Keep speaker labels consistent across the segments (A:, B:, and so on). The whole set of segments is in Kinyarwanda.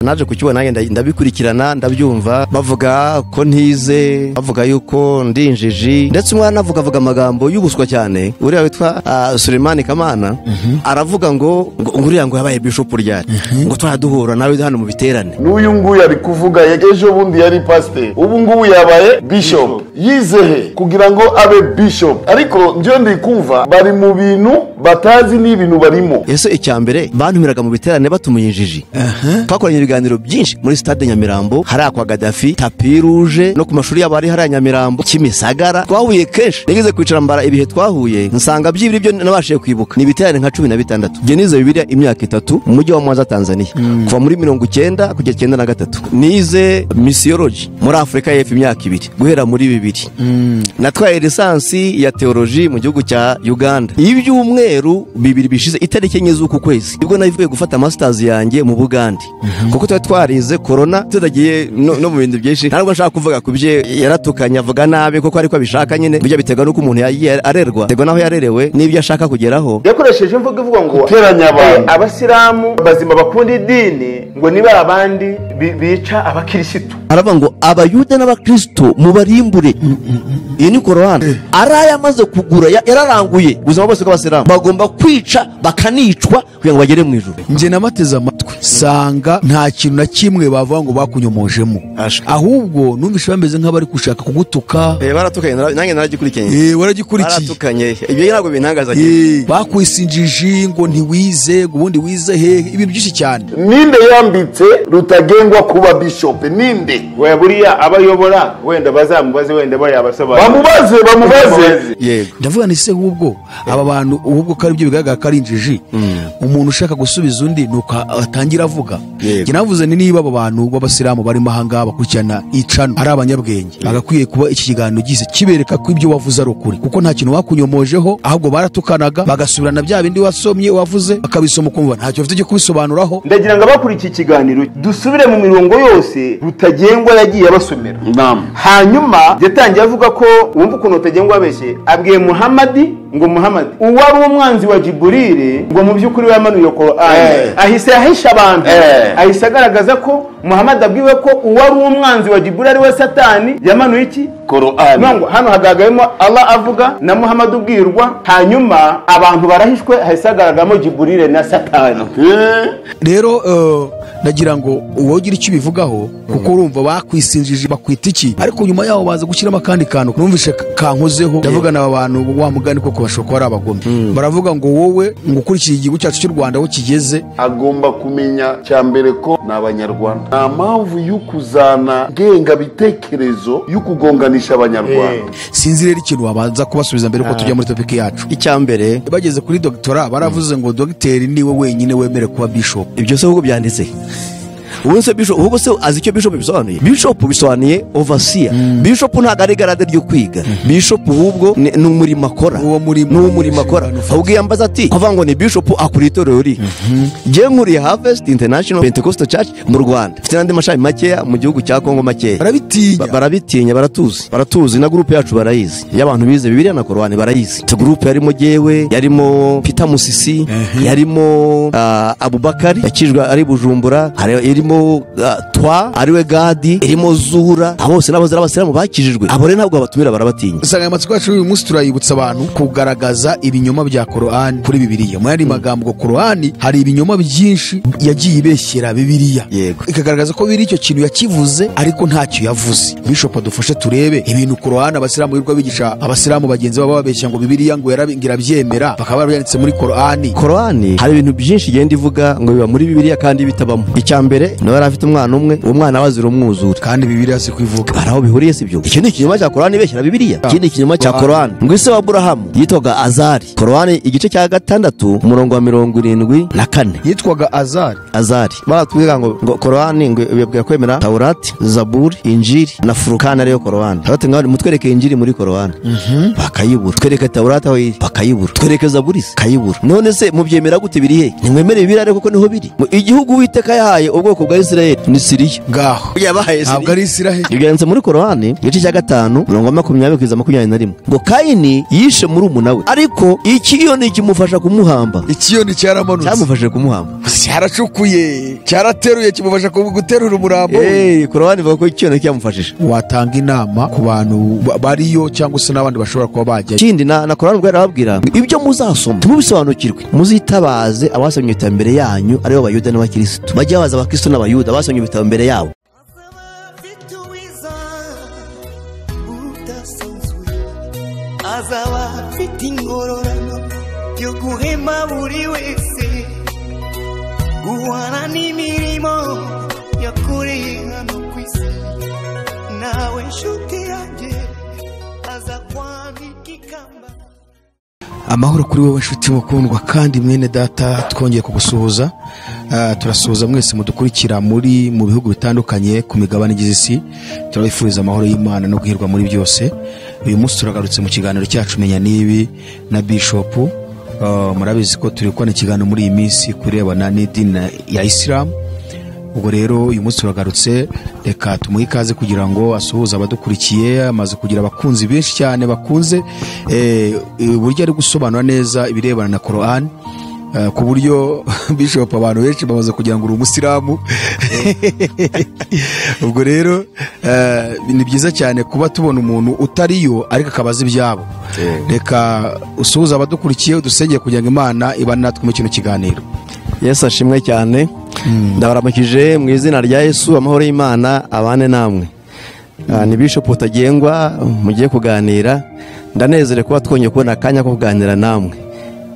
A: naje kukibona nanjye ndabikurikirana ndabyumva bavuga ko ntize bavuga yuko ndi injiji ndetse umwana avuga avuga amagambo y'ubuswa cyane uriya witwa Sulemani Kamana aravuga ngo uriya ngo yabaye bishopu ryari ngo turaduhura nawe hano mu biterane
B: n'uyu nguyu ari kuvuga ejo bundi yari pasiteri ubu ngubu yabaye bishopu yizehe kugira ngo abe bishopu ariko njyewe ndi kumva bari mu bintu batazi n'ibintu barimo
A: ese icya mbere bantumiraga mu biterane batumuye injiji twakoranye ibiganiro byinshi muri sitade nyamirambo hariya kwa gadafi tapi ruje no ku mashuri yabo ari hariya nyamirambo kimisagara twahuye kenshi nigeze kwicara mbara ibihe twahuye nsanga byibiri byo nabashije kwibuka ni ibiterane nka cumi na bitandatu njye nize bibiliya imyaka itatu mu mujyi wa mwanza tanzania kuva muri mirongo icyenda kugera icyenda na gatatu nize misiyoloji muri afurika y'epfo imyaka ibiri guhera muri bibiri natwaye lisansi ya teoloji mu gihugu cya uganda ibyumweru bibiri bishize itariki enye z'uku kwezi nibwo nabivuye gufata masitazi yanjye mu bugande kuko tuba twarize korona tutagiye no no mu bintu byinshi ntabwo nshaka kuvuga ku bye yaratukanye avuga nabi kuko ariko abishaka nyine bijya biterwa n'uko umuntu yagiye arerwa biterwa n'aho yarerewe n'ibyo ashaka kugeraho
C: yakoresheje imvugo ivuga ngo
B: Guteranya abantu.
C: eh, abasilamu bazima bakunda idini ngo niba abandi bi- bica abakirisitu
A: aravuga ngo abayuda n'abakristo mubarimbure iyi ni korowani ari ayamaze kugura ya- yararanguye ubuzima bwose bw'abasilamu bagomba kwica bakanicwa kugira ngo bagere mu ijuru
D: njye nabateze amatwi sanga nta kintu na kimwe bavuga ngo bakunyomojemo
A: Ashwe.
D: ahubwo numvise bameze nk'abari gushaka kugutuka
A: Eh, baratukanye nara- nanjye naragikurikiranye
D: Eh, waragikurikiye
A: baratukanye ibyo ntabwo bintangaza
D: Eh, bakwisinjiji ngo ntiwize ngo ubundi wize hehe ibintu byinshi cyane
B: ninde yambitse rutagengwa kuba bishopu ninde
C: we buriya abo ayobora wenda bazamubaze wenda bayabasobanurira
B: bamubaze bamubaze
A: yego
D: ndavuga ni se ahubwo aba bantu ahubwo ko ari byo bigaragara ko ari injiji umuntu ushaka gusubiza undi ni uko atangira avuga
A: Yego.
D: Njye navuze ni niba aba bantu b'abasilamu barimo ahangaha bakurikirana icano ari abanyabwenge bagakwiye kuba iki kiganiro gise kibereka ko ibyo wavuze ari ukuri kuko nta kintu wakunyomojeho ahubwo baratukanaga bagasubirana bya bindi wasomye wavuze bakabisoma ukumva ntacyo bafite cyo kubisobanuraho
C: ndagira ngo abakuriye iki kiganiro dusubire mu mirongo yose rutagengwa yagiye abasomera hanyuma yatangiye avuga ko wumva ukuntu rutagengwa abeshye abwiye muhamadi ngo muhamadi uwari umwanzi wa jiburire ngo mu by'ukuri yamanuye korani
B: Eh.
C: ahise ahisha abantu
B: Eh.
C: ahise agaragaza ko muhamadi abwiwe ko uwari umwanzi wa jiburire ari we satani yamanuye iki
B: korowani
C: Nubwo hano hagaragayemo Allah avuga na Muhammad ubwirwa hanyuma abantu barahishwe hahise hagaragaramo Jiburire na Satani
D: rero eh, nagira ngo wowe ugire icyo ubivugaho kuko urumva bakwisinjije bakwita iki ariko nyuma yaho baza gushyiramo akandi kantu numvise kankozeho ndavugana aba bantu wa mugani koko bashobora kuba ari abagome baravuga ngo wowe ngo ukurikije igihugu cyacu cy'u rwanda aho kigeze
B: agomba kumenya cya mbere ko ni abanyarwanda nta mpamvu yo kuzana ngengabitekerezo yo kugonganisha abanyarwanda
D: sinzi rero ikintu wabanza kubasubiza mbere ko tujya muri topiki yacu
A: icya mbere
D: bageze kuri dogitora baravuze ngo dogiteri niwe wenyine wemere kuba bishop
A: ibyo se ahubwo byanditse ubu se bishop ahubwo se azi icyo bishop bisobanuye bishop bisobanuye overseer bishop ntabwo ari garade ryo kwiga bishop ahubwo ni ni umurimo akora
D: Uwo murimo.
A: ni umurimo akora ahubwo iyo ambaza ati kuvuga ngo ni bishop akora itorero riri ngewe nkuriye harvest international pentecostal church mu rwanda mfite n'andi mashami makeya mu gihugu cya kongo makeya
D: barabitinya
A: Ba- barabitinya baratuzi baratuzi na gurupe yacu barayizi y'abantu bize bibiliya na korowani barayizi tu gurupe yarimo jyewe yarimo pita musisi yarimo ah, abubakari yakijwe ari bujumbura hari- irimo ah, twa ariwe gadi irimo zura abo bose n'abazira abasilamu bakijijwe abo rero ntabwo babatumira barabatinya
D: insanganyamatsiko yacu y'uyu munsi turayibutsa abantu kugaragaza ibinyoma bya korowani kuri bibiliya mu yandi magambo korowani hari ibinyoma byinshi yagiye ibeshyera bibiliya
A: Yego.
D: ikagaragaza ko biri icyo kintu yakivuze ariko ntacyo yavuze bishopu dufashe turebe ibintu korowani abasilamu birirwa bigisha abasilamu bagenzi babo bababeshya ngo bibiliya ngo yarabi- ngo irabyemera bakaba barabyanditse muri korowani
A: korowani hari ibintu byinshi igenda ivuga ngo biba muri bibiliya kandi bitabamo icya mbere nawe yari afite umwana umwe uwo mwana we azira umwuzure
D: kandi bibiliya si kubivuga
A: hari aho bihuriye si byo iki ni ikinyoma cya korani beshyira bibiliya iki ni ikinyoma cya korani ngo ise wa burahamu yitwaga azari korani igice cya gatandatu umurongo wa mirongo irindwi na kane
D: yitwaga azari
A: azari baratubwira ngo ngo korani ngo bibabwira kwemera taurati zaburi injiri na furukani ariyo korani taurati ngaho mutwereke injiri muri korani bakayibura twereke taurati aho iri bakayibura twereke zaburi se kayibura none se mubyemera gute biri he nimwemere bibiri ariko kuko niho biri Mu- igihugu witeka yahaye ubwoko bwoko bwa Israel ni Siriya
D: ngaho
A: yabaye
D: ntabwo ari isiraheli
A: bigarutse muri korowani igice cya gatanu mirongo makumyabiri kugeza makumyabiri na rimwe ngo kayini yishe muri we ariko ikiyoni kimufasha kumuhamba
D: ikiyoni cyaramanutse
A: cyamufashije kumuhamba
D: cyaracukuye cyarateruye kimufasha ku- guterura umurambo we
A: eee korowani ivuga ko ikiyoni cyamufashije
D: watanga inama ku bantu ba- bariyo cyangwa se n'abandi bashobora kuba bajyayo
A: ikindi na na korowani ubwo yarababwira ibyo muzasoma ntimubisobanukirwe muzitabaze abasomye ibitabo imbere yanyu aribo abayuda n'abakirisitu bajya babaza abakirisitu n'abayuda abasomye ibitabo imbere yabo
E: azaba afite ingororano yo guhema buri wese guhana n'imirimo yakoreye hano ku isi nawe nshuti yanjye aza kwambika ikamba
D: amahoro kuri wowe nshuti mukundwa kandi mwene data twongeye kugusuhuza Ah, turasuhuza mwese mudukurikira muri mu bihugu bitandukanye ku migabane igize isi turabifuriza amahoro y'imana no guhirwa muri byose uyu munsi turagarutse mu kiganiro cyacu menya n'ibi na bishopu Ah, murabizi ko turi kubona ikiganiro muri iyi minsi ku birebana n'idini ya isilamu ubwo rero uyu munsi turagarutse reka tumuhe ikaze kugira ngo asuhuze abadukurikiye amaze kugira abakunzi benshi cyane bakunze eh, uburyo ari gusobanura neza ibirebana na korowani ku buryo bishop abantu benshi bamaze kugira ngo uri umusilamu ubwo rero eh, ni byiza cyane kuba tubona umuntu utariyo ariko akaba azi ibyabo reka usuhuze abadukurikiye udusengere kugira ngo imana ibane natwe muri kino kiganiro
A: yesu ashimwe cyane ndabaramukije mu izina rya yesu amahoro y'imana abane namwe Ah, ni bishopu utagengwa mugiye kuganira ndanezerewe kuba twongeye kubona akanya ko kuganira namwe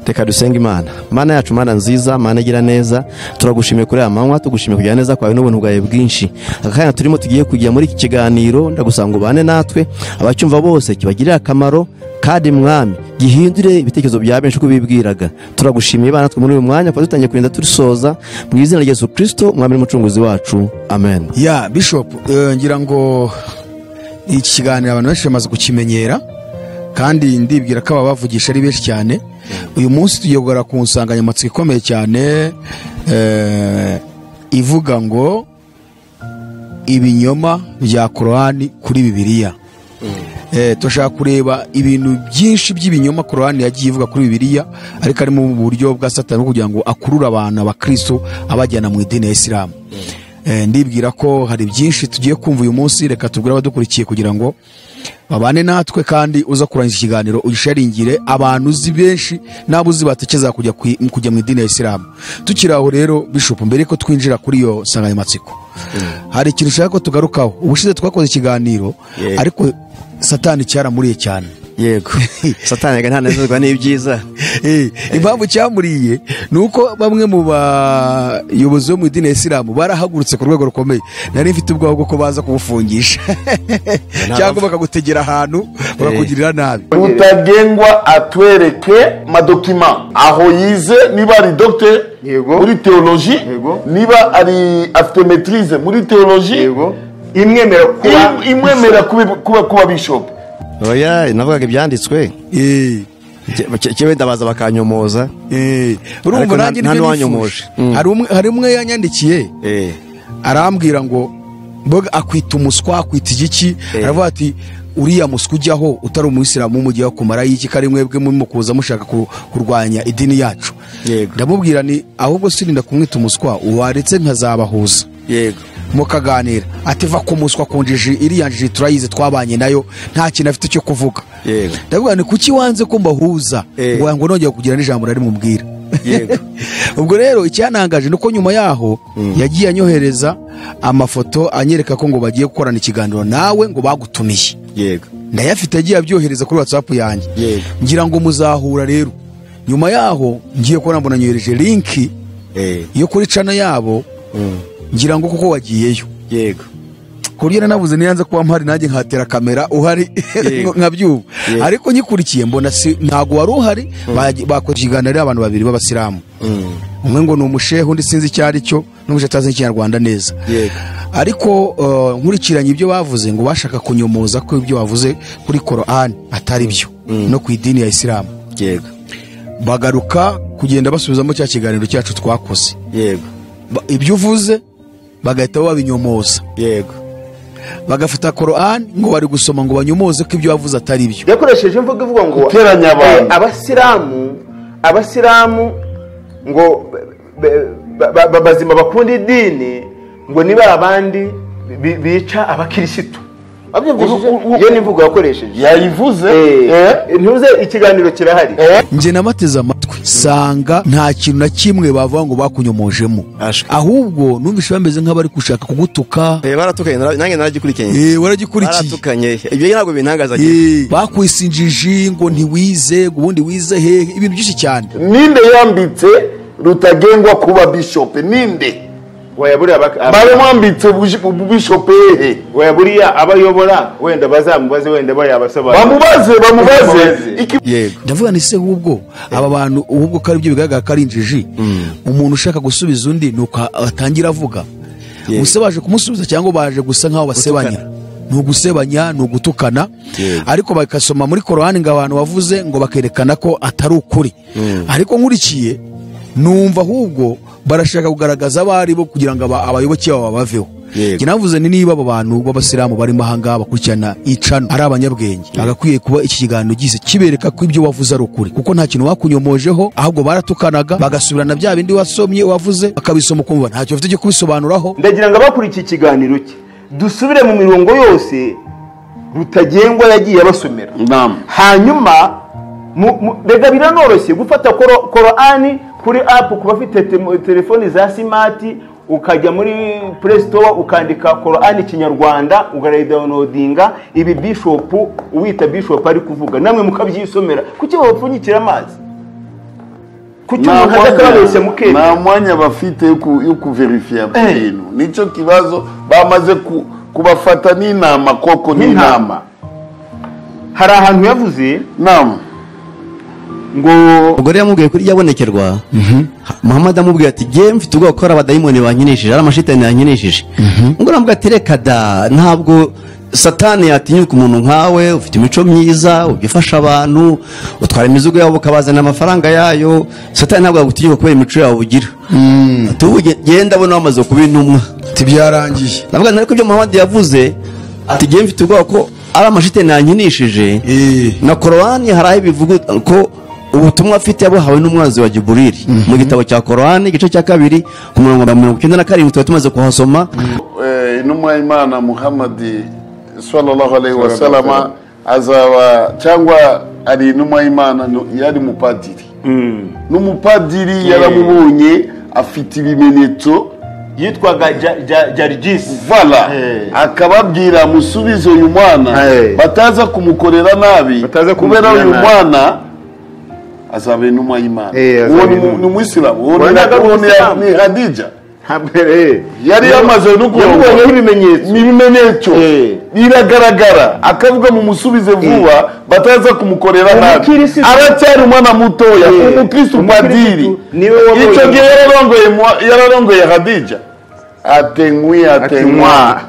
A: reka dusenga imana mana yacu mana nziza mana igira neza turagushimiye kuri aya manywa tugushimiye kugira neza kwawe n'ubuntu bwawe bwinshi aka kanya turimo tugiye kujya muri iki kiganiro ndagusanga ubane natwe abacyumva bose kibagirire akamaro kandi mwami gihindure ibitekerezo bya benshi uko bibwiraga turagushimiye bana natwe muri uyu mwanya kuba dutangiye kugenda turisoza mu izina rya yesu kirisito mwami n'umucunguzi wacu amen
D: ya bishop eh, ngira ngo iki kiganiro abantu benshi bamaze kukimenyera kandi ndibwira ko ababavugisha ari benshi cyane uyu munsi tugiye kugara ku nsanganyamatsiko ikomeye cyane eh, ivuga ngo ibinyoma bya korowani kuri bibiliya Eh, turashaka kureba ibintu byinshi by'ibinyoma korowani yagiye ivuga kuri bibiliya ariko harimo mu buryo bwa satani bwo kugira ngo akurure abantu abakristo abajyana mu idini ya isilamu Eh, ndibwira ko hari byinshi tugiye kumva uyu munsi reka tubwire abadukurikiye kugira ngo babane natwe kandi uza kurangiza ikiganiro ugisharingire abantu uzi benshi n'abo uzi batekereza kujya kwi- kujya mu idini ya isilamu tukiri aho rero bishopu mbere ko twinjira kuri iyo nsanganyamatsiko hari ikintu ushaka ko tugarukaho ubushize twakoze ikiganiro
A: Yego.
D: ariko satani cyaramuriye cyane
A: yego satani ntanezerwa n'ibyiza
D: Eh, impamvu cyamuriye ni uko bamwe mu bayobozi bo mu idini ya isilamu barahagurutse ku rwego rukomeye nari mfite ubwoba bw'uko baza kumufungisha cyangwa bakagutegera ahantu bakakugirira nabi
B: tutagengwa atwereke madokima aho yize niba ari dogiteri
C: Yego.
B: muri teoloji
C: Yego.
B: niba ari afite metirize muri teoloji
C: yego imwemera kuba
B: im- imwemera kuba kuba- kuba bishopu
A: oya navugaga ibyanditswe
D: Eh,
A: kimwe ndabaza bakanyomoza
D: eh,
A: Ariko
D: urumva
A: nta-
D: nanjye
A: nta
D: nibyo
A: n'uwanyomoje.
D: nifuje
A: Mm.
D: Hari umwe- hari umwe yanyandikiye
A: Eh,
D: arambwira ngo mboga akwita umuswa akwita igiki aravuga ati uriya muswa ujyaho utari umuyisilamu mujyaho kumara iki kari mwebwe murimo kuza mushaka ku- kurwanya idini yacu
A: Yego.
D: ndamubwira ni ahubwo sirinda kumwita umuswa waretse nkazabahuza
A: yego
D: mukaganira ati va ku muswa ku njiji iriya njiji turayizi twabanye nayo nta kintu afite cyo kuvuga
A: Yego.
D: ndavuga ni kuki wanze ko mbahuza
A: Eh.
D: ngo ngo nongeye kugira n'ijambo na rimwe umbwira
A: Yego.
D: ubwo rero icyanangaje ni uko nyuma yaho yagiye anyohereza amafoto anyereka ko ngo bagiye gukorana ikiganiro nawe ngo bagutumiye
A: yego
D: ndayafite agiye abyohereza kuri watsapu yanjye
A: Yego.
D: ngira ngo muzahura rero nyuma yaho ngiye kubona mbona nyohereje linki
A: Eh,
D: yo kuri cana yabo ngira ngo kuko wagiyeyo
A: yego
D: ku buryo nanabuze niyanze kuba mpari nanjye nkahatera kamera uhari
A: Yego.
D: nkabyuba
A: Yego.
D: ariko nyikurikiye mbona si ntabwo wari uhari bagi- bakoze ikiganiro ari abantu babiri b'abasilamu umwe ngo ni umushehe undi sinzi icyo ari cyo n'ubwo atazi ikinyarwanda neza
A: Yego.
D: ariko eh, nkurikiranye ibyo bavuze ngo bashaka kunyomoza ko ibyo bavuze kuri korani atari byo no ku idini ya isilamu
A: yego
D: bagaruka kugenda basubizamo cya kiganiro cyacu twakoze
A: yego
D: Ba- ibyo uvuze bagahita babinyomoza
A: yego
D: bagafata korani ngo bari gusoma ngo banyomoze ko ibyo wavuze atari byo
C: yakoresheje imvugo ivuga ngo
B: Guteranya abantu.
C: eh, abasilamu abasilamu ngo be- be- ba- ba- bazima bakunda idini ngo niba abandi bi- bica abakirisitu
B: Wabyumvishije?
C: iyo ni imvugo yakoresheje
B: yayivuze
C: Eh,
B: eh,
C: ntuze ikiganiro kirahari
B: eh,
D: njye nabateze amatwi sanga nta kintu na kimwe bavuga ngo bakunyomojemo
A: Ashwe.
D: ahubwo numvise bameze nk'abari gushaka kugutuka
A: Eh, baratukanye nara- nanjye naragikurikiranye
D: Eh, waragikurikiye
A: baratukanye ibyo ntabwo bintangaza
D: Eh, bakwisinjiji ngo ntiwize ngo ubundi wize hehe ibintu byinshi cyane
B: ninde yambitse rutagengwa kuba bishope ninde
C: wayaburiye abak- ab-
B: baramwambitse ubuji- ububishope hehe
C: wayaburiye abayobora wenda bazamubaze wenda bayabasobanurira
B: bamubaze bamubaze
C: Bamubaze.
B: iki-
A: yego
D: ndavuga ni se hubwo aba bantu ubwo ko ari byo bigaragara ko ari injiji umuntu ushaka gusubiza undi ni uko atangira avuga
A: Yego.
D: gusa baje kumusubiza cyangwa baje gusa nk'aho basebanya ni ugusebanya ni ugutukana
A: Yego.
D: ariko bagasoma muri korowani ngo abantu bavuze ngo bakerekana ko atari ukuri ariko nkurikiye numva ahubwo barashaka kugaragaza abo ari bo kugira ngo aba- abayoboke babo babaveho
A: Yego.
D: Njye navuze ni niba abo bantu b'abasilamu barimo ahangaha bakurikirana icano ari abanyabwenge bagakwiye kuba iki kiganiro gise kibereka ko ibyo wavuze ari ukuri kuko nta kintu bakunyomojeho ahubwo baratukanaga bagasubirana bya bindi wasomye wavuze bakabisoma ukumva ntacyo bafite cyo kubisobanuraho
C: ndagira ngo abakurikiye ikiganiro cye dusubire mu mirongo yose rutagengwa yagiye abasomera hanyuma mu- mu- mbega biranoroshye gufata koro- korani kuri apu ku bafite te- telefoni za simati ukajya muri play store ukandika korani kinyarwanda ugarayidawunodinga ibi bishopu uwita bishopu ari kuvuga namwe mukabyisomera kuki babapfunyikira amazi kuki
B: nta
C: umuntu ajya akababeshya
B: mwanya-
C: mukemera
B: nta mwanya bafite yo ku- yo kuverifiya ku
C: Eh.
B: bintu nicyo kibazo bamaze ku- kubafata n'inama koko n'inama
C: N'inama. hari ahantu yavuze
B: nama
C: ngo
A: umugore yamubwiye kuri ryabonekerwa muhammad amubwiye ati jye mfite ubwoba ko ari abadayimoni bankinishije ari amashitani yankinishije ubwo navuga ati reka da ntabwo satani yatinyuka umuntu nkawe ufite imico myiza ujya ufasha abantu utwara imizigo yabo ukabazana amafaranga yayo satani ntabwo yagutinyuka kubera imico yawe ugira ati ubu ge- genda abona wamaze kuba intumwa
D: ati byarangiye
A: navuga nti ariko ibyo muhammad yavuze ati jye mfite ubwoba ko ari amashitani yankinishije
D: Eh.
A: na korowani hari aho ibivuga ko ubutumwa afite yabuhawe n'umwanzi wa giburiri mu gitabo cya korowani igice cya kabiri ku murongo wa mirongo icyenda na karindwi tuba tumaze kuhasoma
B: Eh, intumwa y'imana muhammadi sallallahu alaihi wasalama azaba cyangwa ari intumwa y'imana no- yari mupadiri n'umupadiri yaramubonye afite ibimenyetso
C: yitwaga Ja- Ja- jarigisi
B: vala
C: Eh.
B: akababwira musubize uyu mwana
C: Eh.
B: bataza kumukorera nabi
C: Bataza
B: kubera uyu
C: kumukorera nabi.
B: mwana azaba intumwa y'imana
C: Eh, azaba
B: uwo ni mu-
C: intumwa.
B: ni umuyisilamu uwo ni-
C: Wanaga
B: uwo ni-
C: umuyisilamu.
B: ni hadija
C: ntabwo eh.
B: yari yamaze no kurongora.
C: yamubonyeho ibimenyetso
B: n'ibimenyetso
C: Eh.
B: biragaragara akavuga mu musubize vuba bataza kumukorera nabi
C: Umukirisitu.
B: aracyari umwana mutoya
C: Eh.
B: umukristu padiri
C: Umukirisitu niwe wabonye.
B: icyo gihe yararongoye mu- yararongoye hadija atenkwi atenkwa
C: Atinywa.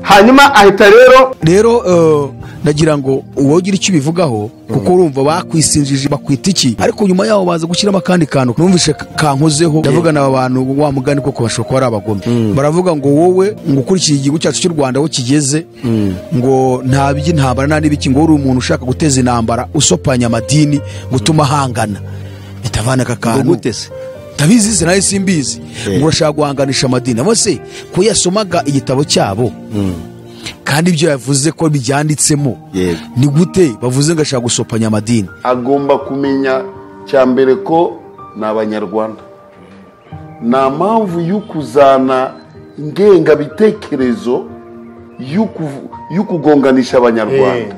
C: hanyuma ahita rero
D: rero eh, ndagira ngo uwogira icyo ubivugaho kuko urumva bakwisinjije bakwita iki ariko nyuma yaho baza gushyiramo akandi kantu numvise ka- kankozeho ndavuga na abantu wa mugani koko bashobora kuba ari abagome baravuga ngo wowe ngo ukurikiye igihugu cyacu cy'u rwanda aho kigeze ngo nta by'intambara nta n'ibiki ngo uri umuntu ushaka guteza intambara usopanya amadini gutuma ahangana bitavana aka kantu
A: Ngo gute se?
D: ndabizi se nawe simbizi
A: Yeah.
D: ngo urashaka guhanganisha amadini abo se ko yasomaga igitabo cyabo kandi ibyo yavuze ko byanditsemo
A: Yego.
D: ni gute bavuze ngo ashaka gusopanya amadini
B: agomba kumenya cya mbere ko ni abanyarwanda nta mpamvu yo kuzana ingengabitekerezo yo kuvu- yo kugonganisha abanyarwanda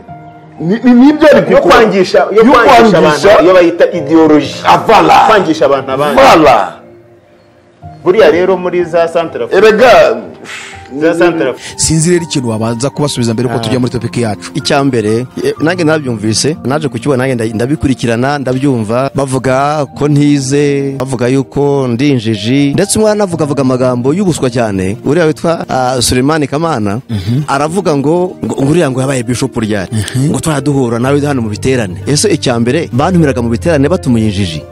B: Ni- ni- nibyo ari
C: yo
B: gukora.
C: kwangisha yo
B: Yo
C: kwangisha
B: kwangisha
C: abantu yo bayita ideoloji
B: Avala.
C: kwangisha abantu abandi
B: Vala.
C: buriya rero muri za santarafurika
B: erega
C: za santarafurika
D: sinzi rero ikintu wabanza kubasubiza mbere ko tujya muri topiki yacu
A: icya mbere eh, nanjye nabyumvise naje kukibona nanjye nda- ndabikurikirana ndabyumva bavuga ko ntize bavuga yuko ndi injiji ndetse umwana avuga avuga amagambo y'ubuswa cyane uriya witwa ah, Sulemani Kamana aravuga ngo ngo ngo uriya ngo yabaye bishop ryari ngo twaraduhura nawe hano mu biterane ese icya mbere bantumiraga mu biterane batumuye injiji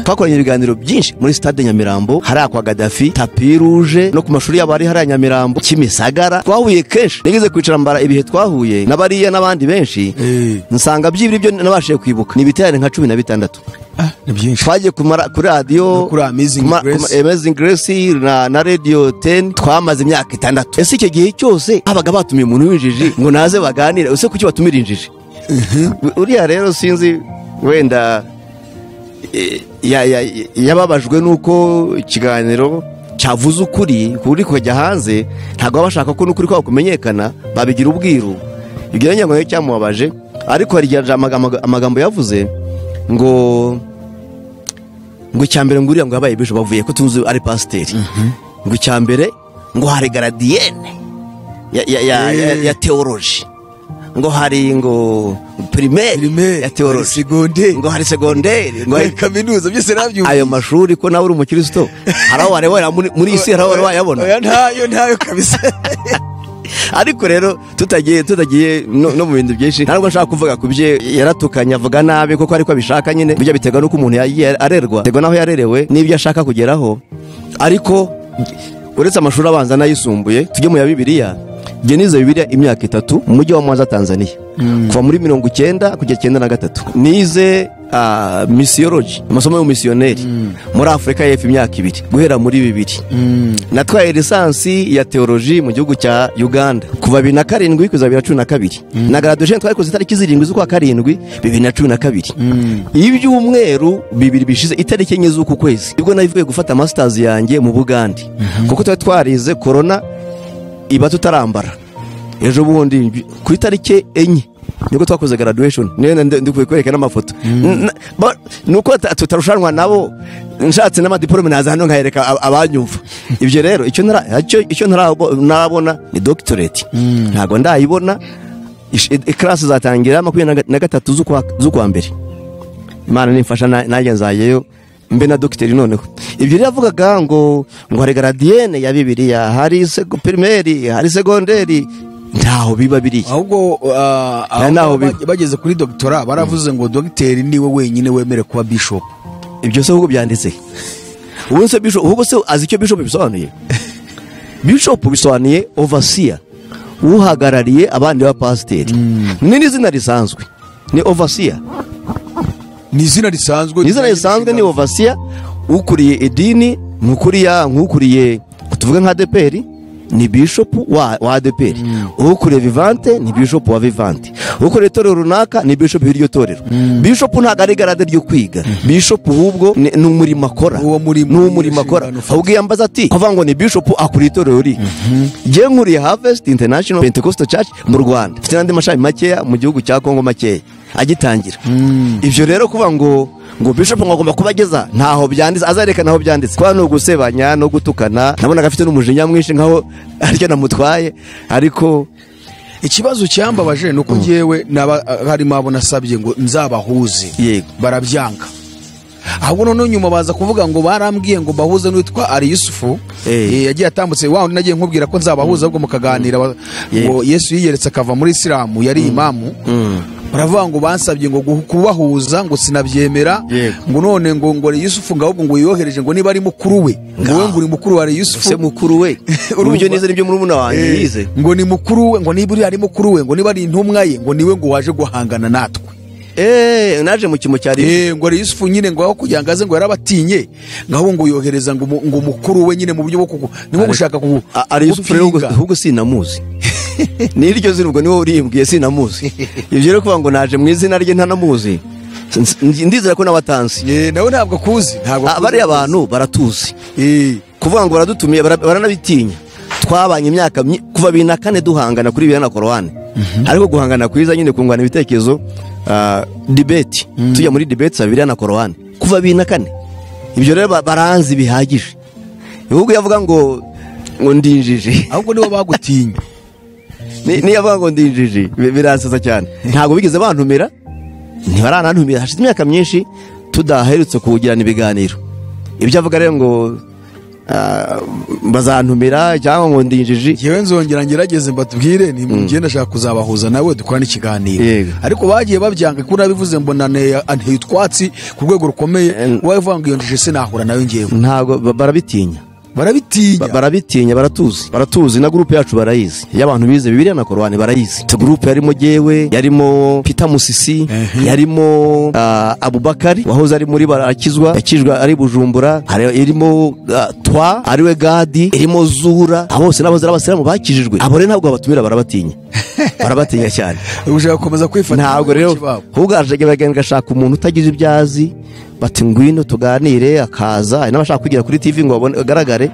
A: twakoranye ibiganiro byinshi muri stade Nyamirambo hariya kwa Gaddafi tapi rouge no ku mashuri yabo ari hariya Nyamirambo Kimisagara twahuye kenshi nigeze kwicara mbara ibihe twahuye na bariya n'abandi benshi
D: Eh.
A: nsanga byibiri byo nabashije kwibuka ni ibiterane nka cumi na bitandatu
D: Ah, ni byinshi
A: twagiye kumara kuri radiyo
D: No kuri Amazing
A: kuma-
D: Grace.
A: kuma- Amazing Grace na, na radio 10 twamaze imyaka itandatu ese icyo gihe cyose habaga batumiye umuntu w'injiji ngo naze baganire ese kuki batumira injiji uriya rero sinzi wenda eh, ya- ya- ya- yababajwe n'uko ikiganiro cyavuze ukuri kuri kujya hanze ntabwo baba bashaka ko n'ukuri kwabo kumenyekana babigira ubwiru ibyo rero ngira ngo cyamubabaje ariko hari igihe amagambo- amagambo yavuze ngo ngo icyambere ngo uriya ngo yabaye bishop bavuye ko tuzi ari pasiteri ngo icyambere ngo hari garadiyene ya, ya, ya, ya, ya teoloji ngo hari ngo pirimeri
D: Primaire,
A: ya
D: hari
A: teoloji
D: segonderi.
A: ngo hari segonderi ngo
D: Ngo
A: hari
D: iyi kaminuza byose nabyumvise
A: ayo mashuri ko nawe uri umukristo hari aho warebera muri muri iyi si hari aho wari wayabona
D: Oya, ntayo ntayo kabisa
A: ariko rero tutagiye tutagiye no, no mu bintu byinshi ntabwo nshaka kuvuga ku bye yaratukanye avuga nabi kuko ariko abishaka nyine bijya biterwa n'uko umuntu yagiye arerwa biterwa n'aho yarerewe n'ibyo ashaka kugeraho ariko uretse amashuri abanza n'ayisumbuye tujye mu ya bibiliya njye nize bibiliya imyaka itatu mu mujyi wa mwanza tanzania kuva muri mirongo icyenda kugera icyenda na gatatu nize ah, misiyoloji amasomo y'umusiyoneri muri afurika y'epfo imyaka ibiri guhera muri bibiri natwaye lisansi ya teoloji mu gihugu cya uganda kuva bibiri na karindwi kugeza bibiri na cumi na kabiri na graduation twayikoze itariki zirindwi z'ukwa karindwi bibiri na cumi na kabiri ibyumweru bibiri bishize itariki enye z'uku kwezi nibwo nabivuye gufata masters yanjye mu bugande kuko twari twarize korona iba tutarambara ejo bundi mbi- ku itariki enye nibwo twakoze graduation niyo nde- ndikuye kwereka n'amafoto N- na- ba- nuko ta- tutarushanwa nabo nshatse n'amadiporome naza hano nkayereka ab- abanyumva ibyo rero icyo ntara- icyo- icyo ntarabo- ntarabona ni doctorate ntabwo ndayibona ikirasi zatangira makumyabiri na ga- na gatatu z'ukwa z'ukwa mbere imana nimfasha na- nanjye nzayeyo mbe na dogiteri noneho ibyo rero yavugaga ngo ngo hari garadiyene ya bibiliya hari sego- pirimeri hari segonderi ntaho biba biri
D: ahubwo ah,
A: Nta naho
D: ahubwo
A: biba.
D: bag- bageze kuri dogitora baravuze ngo dogiteri niwe wenyine wemerewe kuba bishop
A: ibyo se ahubwo byanditse ubu se bishop ahubwo se azi icyo bishop bisobanuye bishop bisobanuye overseer uhagarariye abandi ba pasiteri ni n'izina risanzwe ni overseer
D: ni izina risanzwe
A: ni izina risanzwe ni ovasiya ukuriye idini nk'ukuriya nk'ukuriye tuvuge nka adeperi ni bishopu wa, wa adeperi ukuriye vivante ni bishopu wa vivante ukuriye itorero runaka ni bishopu w'iryo torero bishopu ntabwo ari garade ryo kwiga bishopu ahubwo ni ni umurimo akora
D: Uwo murimo,
A: ni umurimo
D: iyo
A: akora
D: nshingano ufite.
A: ahubwo iyo ambaza ati kuvuga ngo ni bishopu akuriye itorero ri njye nkuriye harvest international pentecostal church mu rwanda mfite n'andi mashami makeya mu gihugu cya kongo makeya agitangira ibyo rero kuvuga ngo ngo bishop ngo agomba kuba ageza ntaho byanditse azareka ntaho byanditse kuba ni ugusebanya no gutukana nabonaga afite n'umujinya mwinshi nkaho aricyo namutwaye ariko
D: ikibazo cyambabaje ni uko ngewe n'aba- harimo abo nasabye ngo nzabahuze
A: Yego.
D: barabyanga ahubwo noneho nyuma baza kuvuga ngo barambwiye ngo bahuze n'uwitwa ari yusufu
A: Eh.
D: Eh, yagiye atambutse wa wundi nagiye nkubwira ko nzabahuza ahubwo mukaganira ba- ngo yesu yiyeretse akava muri isilamu yari imamu baravuga ngo bansabye ngo guhu- kubahuza ngo sinabyemera
A: Yego.
D: ngo none ngo ngo ari yusufu ngo ahubwo ngo yohereje ngo niba ari mukuru we ngo we ngo uri mukuru wa ari yusufu
A: se mukuru we
D: Urumva?
A: uburyo nize nibyo murumuna wanjye
D: Eh,
A: yize
D: ngo ni mukuru we ngo niba uriya ari mukuru we ngo niba ari intumwa ye ngo niwe ngo waje guhangana natwe
A: eee naje mu kimo cyari
D: Eh, ngo ari yusufu nyine ngo aho kugira ngo aze ngo yarabatinye ngaho ngo yohereza ngo umu- ngo umukuru we nyine mu buryo bwo kugu ni nko gushaka kugu
A: A- ari Yusufu rero ubwo-
D: gupinga.
A: ahubwo sinamuzi n'iryo zina ubwo niwe urimbwiye sinamuzi ibyo rero kuvuga ngo naje mu izina rye ntanamuzi Nz- ndizera ko n'abatanzi
D: Eh, nawe ntabwo akuzi ntabwo akuzi.
A: bariya bantu baratuzi
D: Eh,
A: kuvuga ngo baradutumiye bara- baranabitinya twabanye imyaka myi- kuva bibiri na kane duhangana kuri bibiri na korowani ariko guhangana kwiza nyine kungurana ibitekerezo ah, dibeti tujya muri dibeti za bibiri na korowani kuva bibiri na kane ibyo rero ba- baranzi bihagije ahubwo yavuga ngo ngo ndi injiji
D: ahubwo nibo bagutinya
A: Ni- niyo avuga ngo ndi injiji bi- biransaza cyane ntabwo bigeze bantumira ntibaranantumira hashize imyaka myinshi tudaherutse kuwugirana ibiganiro ibyo avuga rero ngo ah, bazantumira cyangwa ngo ndi injiji
D: yewe nzongera ngerageze mbatubwire ni mugiye ndashaka kuzabahuza nawe dukorane ikiganiro
A: Yego.
D: ariko bagiye babyanga kuko nabivuze mbona ne- anteye utwatsi ku rwego rukomeye
A: Em.
D: wowe uvuga ngo iyo njije se nahura nayo ngewe
A: ntabwo ba- barabitinya Ba-
D: barabitinya
A: barabitinya baratuzi baratuzi na gurupe yacu barayizi iyo abantu bize bibiriya na korowani barayizi tu gurupe yarimo jewe yarimo pita musisi
D: Ehe.
A: yarimo ah, abubakari wahoze ari muri barakizwa yakijwe ari bujumbura hari- irimo ah, twa ariwe gadi irimo zura abo bose n'abazi abasiramu bakijijwe abo rero ntabwo babatumira barabatinya barabatinya cyane
D: ushaka gukomeza kwifata
A: ntabwo rero uganje bagenda agashaka umuntu utagize ibyo azi bati ngwino tuganire akaza hari n'abashaka kugira kuri tv ngo babone- agaragare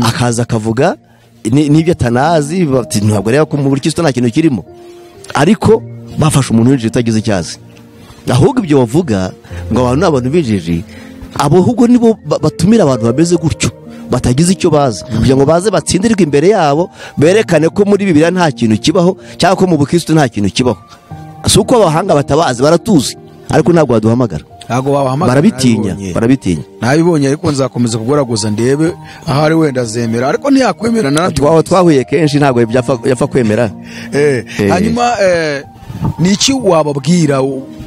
A: akaza akavuga ni- n'ibyo atanazi bati ntabwo rero ko mu buri kisto nta kintu kirimo ariko bafashe umuntu w'injiji utagize icyo azi ahubwo ibyo bavuga ngo abantu ni abantu b'injiji abo ahubwo nibo ba- batumira abantu bameze gutyo batagize icyo bazi kugira ngo baze batsindirwe imbere yabo berekane ko muri bibiliya nta kintu kibaho cyangwa ko mu bukristo nta kintu kibaho si uko abahanga batabazi baratuzi ariko ntabwo baduhamagara
D: ntabwo wahamagara
A: barabitinya
D: nabibonye.
A: barabitinya
D: nabibonye ariko nzakomeza kugoragoza ndebe aho ari wenda azemera ariko ntiyakwemera narabyo
A: Twa- twahuye kenshi ntabwo yapfa yapfa kwemera
D: Eh,
A: Eh.
D: hanyuma eh, ni iki wababwira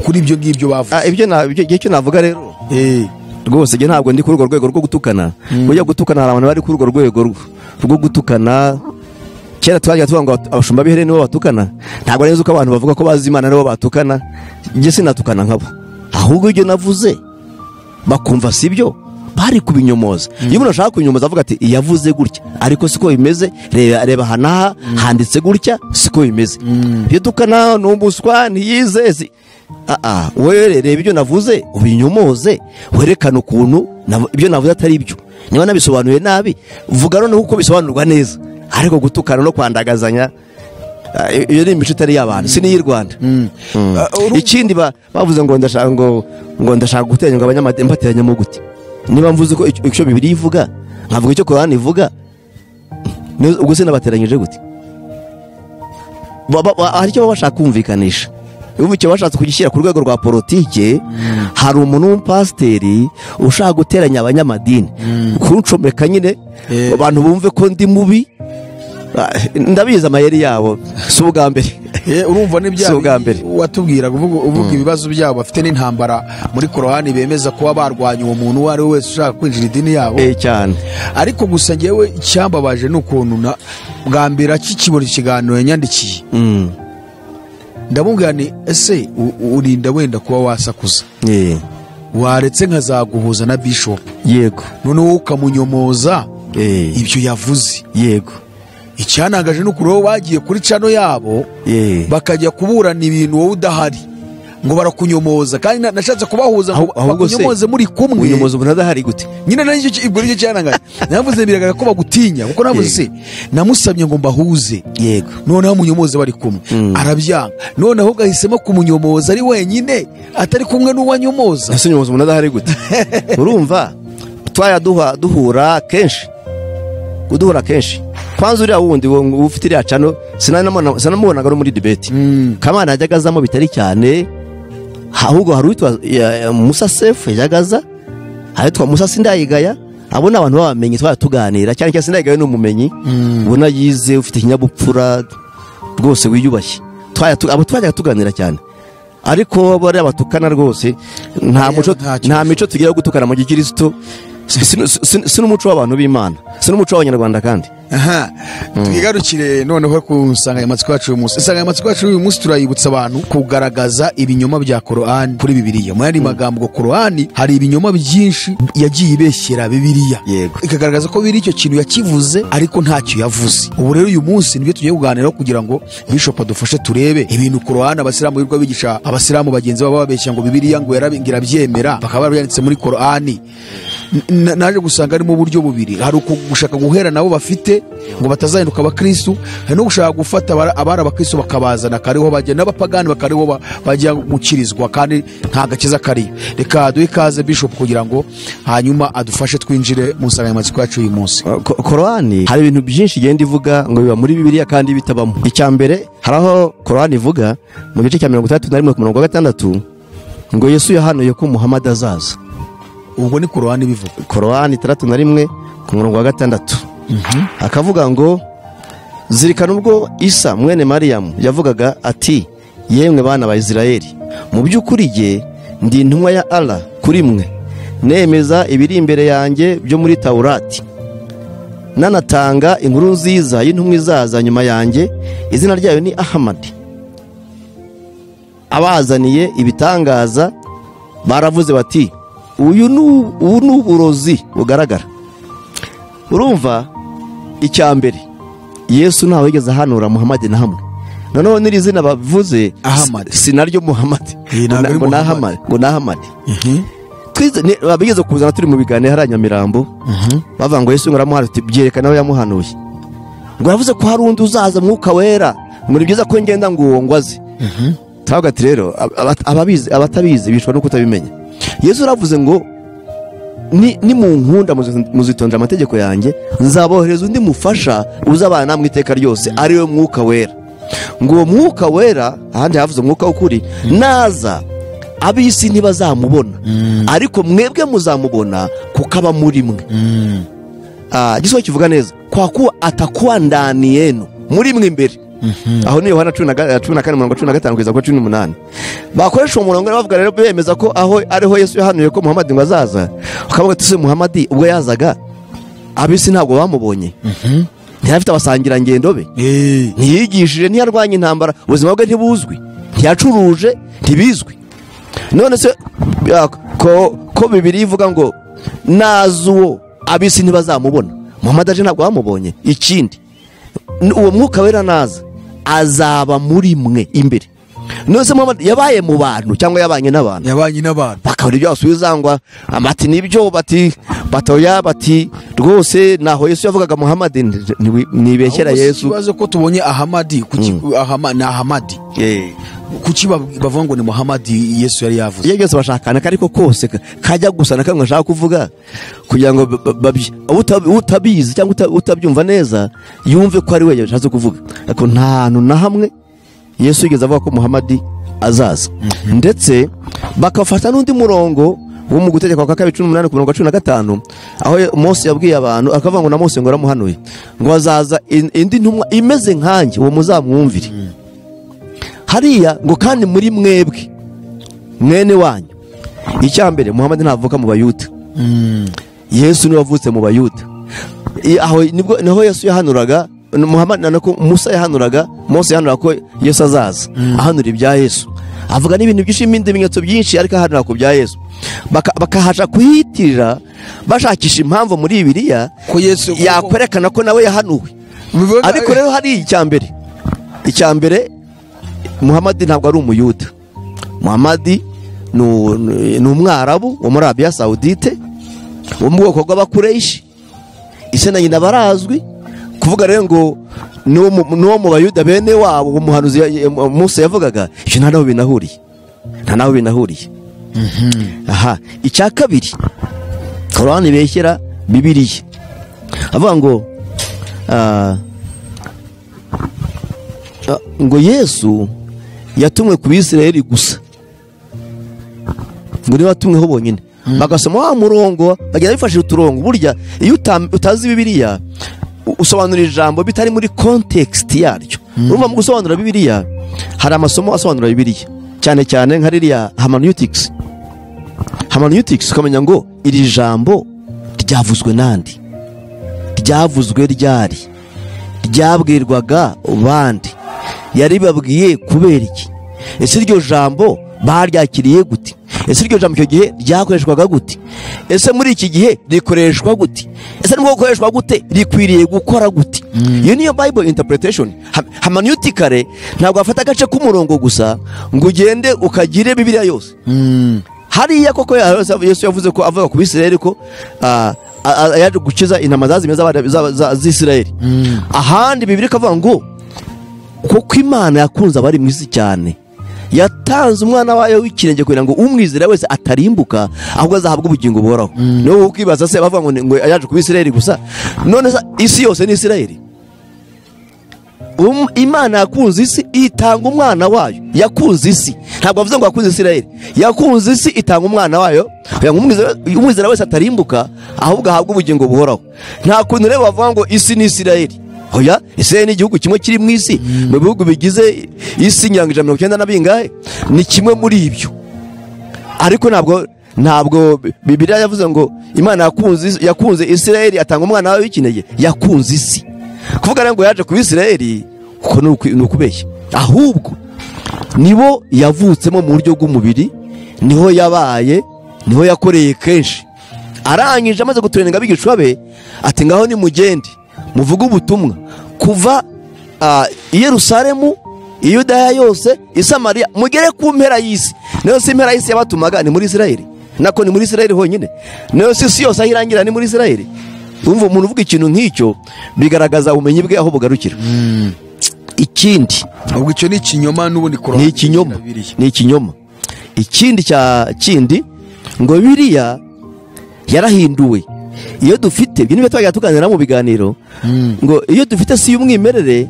D: kuri ibyo ngibyo bavuze
A: Ah, ibyo na- ibyo- ibyo icyo navuga rero
D: Eh,
A: rwose njye ntabwo ndi kuri urwo rwego rwo gutukana bujya gutukana hari abantu bari kuri urwo rwego rwo- rwo gutukana kera twagiye tuvuga ngo abatu- abashumba b'ihere nibo batukana ntabwo neza uko abantu bavuga ko bazi imana nibo batukana njye sinatukana nkabo ahubwo ibyo navuze bakumva si byo bari kubinyomoza iyo umuntu ashaka kubinyomoza avuga ati yavuze gutya ariko siko bimeze reba reba aha n'aha handitse gutya siko bimeze iyo dukana ni umuswa ntiyizezi aa wowe reba ibyo navuze ubinyomoze werekane ukuntu nav- ibyo navuze atari byo niba nabisobanuye nabi vuga noneho uko bisobanurwa neza ariko gutukana no kwandagazanya ah, i- iyo ni imico itari iy'abantu si niy'i rwanda Mm.
D: Ah, urumva-
A: ikindi ba- bavuze ngo ndashaka ngo ngo ndashaka guteranya ngo abanyamadini bateranyemo gute niba mvuze ko icyo icyo bibiri ivuga nkavuga icyo korani ivuga ni- ubwo se nabateranyije gute Ba- ba- ba- hari icyo baba bashaka kumvikanisha ubu icyo bashatse kugishyira ku rwego rwa politike hari umuntu w'umupasiteri ushaka guteranya abanyamadini kuncomeka nyine
D: Eh.
A: abantu bumve ko ndi mubi Ah, ndabizi amayeri yabo si ubwa mbere
D: eh, urumva ni bya
A: Si ubwa
D: bindi
A: mbere.
D: watubwiraga uvuga uvuga ibibazo byabo bafite n'intambara muri korowani bemeza kuba barwanya uwo muntu uwo ari we wese ushaka kwinjira idini yabo
A: Eh, cyane
D: ariko gusa ngewe icyambabaje ni ukuntu na bwa mbere akikibona ikiganiro yanyandikiye
A: Mm.
D: ndamubwira ni ese u- u- urinda wenda kuba wasakuza
A: Eh.
D: waretse nkazaguhuza na bishopu
A: yego
D: noneho ukamunyomoza
A: Eh.
D: ibyo yavuze
A: yego
D: icyanangaje ni ukuntu wowe bagiye kuri cano yabo
A: Eh.
D: bakajya kuburana ibintu wowe udahari ngo barakunyomoza kandi na- nashatse kubahuza ngo
A: Ahu- ahubwo se-
D: bakunyomoze muri kumwe
A: unyomoza umuntu adahari gute
D: nyine nari cyo ibwo nicyo cyanangaje navuze biragaragara ko bagutinya kuko navuze se
A: Yego.
D: namusabye ngo mbahuze
A: yego
D: noneho munyomoze bari kumwe
A: Mm.
D: arabyanga noneho ugahisemo kumunyomoza ari wenyine atari kumwe n'uwanyomoza
A: ese unyomoza umuntu adahari gute urumva twaya duha- duhura kenshi uduhura kenshi kwanza uriya wundi wo- uba ufite iriya cano sinanamubona- sinamubonaga no muri dibeti kamana yajyaga azamo bitari cyane ahubwo hari uwitwa ya- ya musa sefu yajyaga aza ahitwa musa sindayigaya abo ni abantu babamenye twari tuganira cyane cyane sindayigaya ni umumenyi ubona yize ufite ikinyabupfura rwose wiyubashye Twajya tu- abo twajyaga tuganira cyane ariko bariya batukana rwose nta muco
D: nta kibazo.
A: nta mico tugira yo gutukana mu gikirisito si si- si- si n'umuco w'abantu b'imana si n'umuco w'abanyarwanda kandi
D: aha twigarukire noneho ku nsanganyamatsiko yacu uyu munsi insanganyamatsiko yacu uyu munsi turayibutsa abantu kugaragaza ibinyoma bya korowani kuri bibiriya mu yandi magambo ngo korowani hari ibinyoma byinshi yagiye ibeshyera bibiriya
A: Yego.
D: ikagaragaza ko biri icyo kintu yakivuze ariko ntacyo yavuze ubu rero uyu munsi nibyo tugiye kuganiraho kugira ngo bishopu adufashe turebe ibintu ku ruhande abasilamu birirwa bigisha abasilamu bagenzi babo bababeshya ngo bibiriya ngo yarabi- ngo irabyemera bakaba barabyanditse muri korani na- naje gusanga harimo uburyo bubiri hari uku- gushaka guhera nabo bafite ngo batazahinduka abakristu hari no gushaka gufata abara- abari abakristu bakabazana kariho bajya n'abapagani bakariho ba- bajya gukirizwa kandi nta gakiza kariyo reka duhe ikaze bishop kugira ngo hanyuma adufashe twinjire mu nsanganyamatsiko yacu y'uyu munsi
A: Ko- korowani hari ibintu byinshi igenda ivuga ngo biba muri bibiliya kandi bitabamo icya mbere hari aho korowani ivuga mu gice cya mirongo itandatu na rimwe ku murongo wa gatandatu ngo yesu yahanuye ko muhamadi azaza
D: ubwo ni korowani bivuga
A: korowani itandatu na rimwe ku murongo wa gatandatu akavuga ngo zirikana ubwo isa mwene mariyamu yavugaga ati yemwe bana ba isirayeli mu by'ukuri jye ndi intumwa ya ara kuri mwe nemeza ibiri imbere yanjye byo muri tawurati nanatanga inkuru nziza y'intumwa izaza nyuma yanjye izina ryayo ni ahamadi abazaniye ibitangaza baravuze bati uyu ni u- ubu ni uburozi bugaragara urumva icya mbere yesu ntawe wigeze ahanura muhamadi na hamwe noneho n'iri zina bavuze
D: Ahmad.
A: si si naryo muhamadi
D: Eh, ntabwo ari
A: ngo ni
D: Muhammad.
A: ahamadi ngo ni ahamadi twize ni- bigeze kuzana turi mu biganiro hariya Nyamirambo bavuga ngo Yesu ngaramuhanuye tuti byerekana aho yamuhanuye ngo yavuze ko hari undi uzaza mwuka wera ngo ni byiza ko ngenda ngo uwo ngwaze turavuga ati rero aba- aba- ababizi abatabizi bishwa no kutabimenya Yesu yaravuze ngo ni ni mu nkunda muzi- muzitondera amategeko yanjye nzabohereza undi mufasha uzabana namwe iteka ryose ari we mwuka wera ngo uwo mwuka wera ahandi havuze umwuka w'ukuri naza ab'isi ntibazamubona ariko mwebwe muzamubona kuko aba muri mwe Ah, igisozi kivuga neza kwa kuwa atakuwa ndani yenu muri mwe imbere aho ni yohana cumi na ga- cumi na kane mirongo cumi na gatanu kugeza kuri cumi n'umunani bakoresha uwo murongo rero bavuga rero bemeza ko aho ariho yesu yahanuye ko muhamadi ngo azaza ukavuga ati se muhamadi ubwo yazaga ab'isi ntabwo bamubonye ntiyafite abasangirangendo be
D: Eh,
A: ntiyigishije ntiyarwanya intambara ubuzima bwe ntibuzwi ntiyacuruje ntibizwi none se ah, ko ko bibiri ivuga ngo nazi uwo ab'isi ntibazamubona muhamadi aje ntabwo bamubonye ikindi n- uwo mwuka wera naza azaba muri mwe imbere none se muhamadi yabaye mu bantu cyangwa yabanye n'abantu
D: yabanye n'abantu
A: bakabona ibyo basubiza ngo amati nibyo bati batoya bati rwose naho yesu yavugaga muhamadi ndi- ndi- nibeshyera
D: Ahubwo si
A: yesu
D: ikibazo ko tubonye ahamadi kuki ahama- ni ahamadi
A: Eh.
D: kuki ba- bavuga ngo ni muhamadi yesu yari yavuze
A: iyo byose bashakana ariko kose ka- kajya gusa na kamwe bashaka kuvuga kugira ngo ba- ba- babyi- uta- utabizi cyangwa uta- utabyumva neza yumve ko ari we yashatse kuvuga ariko nta hantu na hamwe yesu yigeze avuga ko muhamadi azaza ndetse bakafata n'undi murongo wo mu gutegeka kwa kabiri cumi n'umunani ku mirongo cumi na gatanu aho ye- mose yabwiye abantu akavuga ngo na mose ngo aramuhanuye ngo azaza in- indi ntumwa imeze nkanjye uwo muzamwumvire hariya ngo kandi muri mwebwe mwene wanyu icya mbere muhamadi ntavuka mu bayuda yesu niwe wavutse mu bayuda I- aho nibwo naho yesu yahanuraga muhamadi na nako musa yahanuraga mose yahanuraga ko yesu azaza ahanura ibya yesu avuga n'ibintu byinshi n'ibindi bimenyetso byinshi ariko ahanura ku bya yesu Baka- bakahaca kuhiyitirira bashakisha impamvu muri bibiliya
D: ko yesu
A: yakwerekana ko nawe yahanuwe
D: Bivuga-
A: ariko rero hari icya mbere icya mbere muhamadi ntabwo ari umuyuda muhamadi ni u- ni umwarabu wo muri arabiya sawudite wo mu bwoko bw'abakureshi ise na nyina barazwi kuvuga rero ngo ni uwo mu- ni uwo mu bayuda bene wabo umuhanuzi ya- ya- musa yavugaga ibyo nta naho binahuriye nta naho binahuriye aha icya kabiri korowani beshyera bibiriya avuga ngo ah, ah, ngo yesu yatumwe ku bisirayeli gusa ngo niba atumweho bonyine bagasoma wa murongo bagenda bifashishije uturongo burya iyo utam- utazi bibiliya u- usobanura ijambo bitari muri kontekisiti yaryo urumva mu gusobanura bibiliya hari amasomo asobanura bibiliya cyane cyane nka ririya hamanutics hamanutics ukamenya ngo iri jambo ryavuzwe n'andi ryavuzwe ryari ryabwirwaga bande yaribabwiye kubera iki ese iryo jambo baryakiriye gute ese iryo jambo icyo gihe ryakoreshwaga gute ese muri iki gihe rikoreshwa gute ese nibwo gukoreshwa gute rikwiriye gukora gute iyo niyo bible interpretation Ha- hermeneutically ntabwo wafata agace k'umurongo gusa ngo ugende ukagire bibiliya yose hariya koko ya- yesu yavuze ko avuga ku bisirayeli ko ah, a- a- yaje gukiza intama zazimye z'abana za- za- z'isirayeli ahandi bibiri ikavuga ngo kuko imana yakunze abari mu isi cyane yatanze umwana wayo w'ikirenge kugira ngo umwizera wese atarimbuka ahubwo azahabwe ubugingo buhoraho niyo wowe ukibaza se bavuga ngo ni- ngo yaje kuba isirayeli gusa none se isi yose ni isirayeli Um- imana yakunze isi itanga umwana wayo yakunze isi ntabwo avuze ngo yakunze isirayeli yakunze isi itanga umwana wayo kugira ngo umwizera- umwizera wese atarimbuka ahubwo ahabwe ubugingo buhoraho nta kuntu rero bavuga ngo isi ni isirayeli oya isirayeli ni igihugu kimwe kiri mu isi mu bihugu bigize isi nyiranga ijana na mirongo icyenda na bingahe ni kimwe muri ibyo ariko ntabwo ntabwo bibiriya yavuze ngo imana yakunze isi- yakunze isirayeli atanga umwana wawe w'ikinege yakunze isi kuvuga rero ngo yaje kuba isirayeli uko ni uku- ni ukubeshya ahubwo nibo yavutsemo mu buryo bw'umubiri niho yabaye niho yakoreye kenshi arangije amaze guturenga abigishwa be ati ngaho nimugende muvuge ubutumwa kuva ah, i yerusalemu i yudaya yose i samariya mugere ku mpera y'isi niyo si impera y'isi yabatumaga ni muri isirayeli nako ni muri isirayeli honyine niyo si isi yose aho irangira ni muri isirayeli urumva umuntu uvuga ikintu nk'icyo bigaragaza ubumenyi bwe aho bugarukira ikindi
D: ahubwo icyo ni ikinyoma n'ubundi kurora
A: ni ikinyoma ni ikinyoma ikindi cya kindi ngo biriya yarahinduwe iyo dufite ibyo nibyo twagiye tuganira mu biganiro ngo iyo dufite si y'umwimerere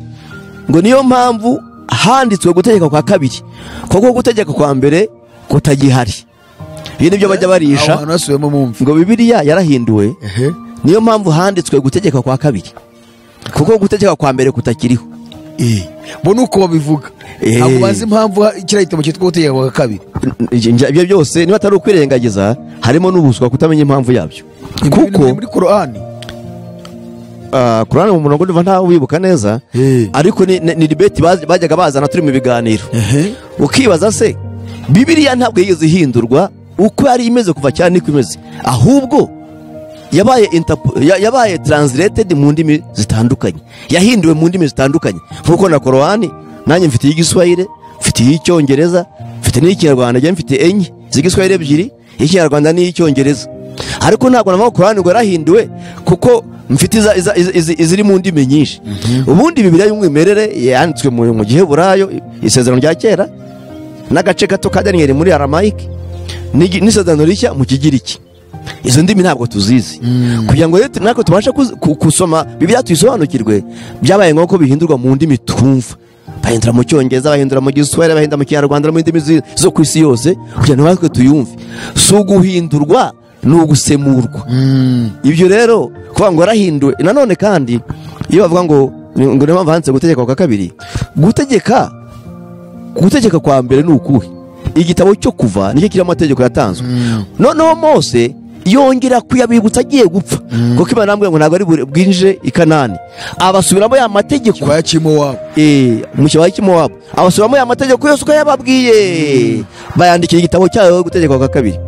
A: ngo niyo mpamvu handitswe gutegeka kwa kabiri kuko gutegeka kwa mbere kutagihari ibi nibyo bajya
D: aho
A: barisha
D: hantu hasubiwemo mumva
A: ngo bibiriya yarahinduwe
D: ehe
A: niyo mpamvu handitswe gutegeka kwa kabiri kuko gutegeka kwa mbere kutakiriho
D: Eh, bo ni uko babivuga
A: Eh.
D: ntabwo bazi impamvu ha- kiriya gitabo cyitwa ubutegeko bwa kabiri
A: Ibyo- ibyo ibyo byose niba atari ukwirengagiza harimo n'ubuswa kutamenya impamvu yabyo
D: Ibyo bintu biri
A: kuko
D: muri korani
A: ah, kurana mu murongo ndumva ntawe wibuka neza
D: Eh.
A: ariko ni- ni dibeti bajyaga bazana turi mu biganiro ukibaza se bibiriya ntabwo yigeze ihindurwa uko yari imeze kuva cyane niko imeze ahubwo yabaye interpo- ya- yabaye taransiretedi mu ndimi zitandukanye yahinduwe mu ndimi zitandukanye nk'uko na korowani nanjye mfite iy'igiswahire mfite iy'icyongereza mfite n'iy'ikinyarwanda njye mfite enye z'igiswahire ebyiri iy'ikinyarwanda n'iy'icyongereza ariko ntabwo namaho korowani ngo yarahinduwe kuko mfite iza- iza- iza- izi- iziri mu ndimi nyinshi ubundi bibiriya y'umwimerere yanditswe mu mu giheburayo isezerano rya kera n'agace gato ka daniyeli muri aramayike n'igi- n'isezerano rishya mu kigiriki izo ndimi ntabwo tuzizi kugira ngo rero tu- natwe tubashe kuz- ku- gusoma bibiliya tuyisobanukirwe byabaye ngombwa ko bihindurwa mu ndimi twumva bahindura mu cyongereza bahindura mu giswahili bahindura mu kinyarwanda no mu ndimi zi- zo ku isi yose kugira ngo natwe tuyumve si uguhindurwa ni ugusemurwa ibyo rero kuvuga ngo yarahinduwe nanone kandi iyo bavuga ngo ngo niyo mpamvu handitse gutegeka kwa kabiri gutegeka gutegeka kwa mbere ni ukuhe igitabo cyo kuva nicyo kirimo amategeko yatanzwe noneho mose yongera kuyabibutsa agiye gupfa kuko imana yambwira ngo ntabwo ari buri- bwinjire i kanani abasubiramo ya mategeko
D: kibaya cy'imowabu
A: eh, mu kibaya cy'imowabu abasubiramo ya mategeko yose uko yababwiye bayandikira igitabo cyayo gutegekwa kwa kabiri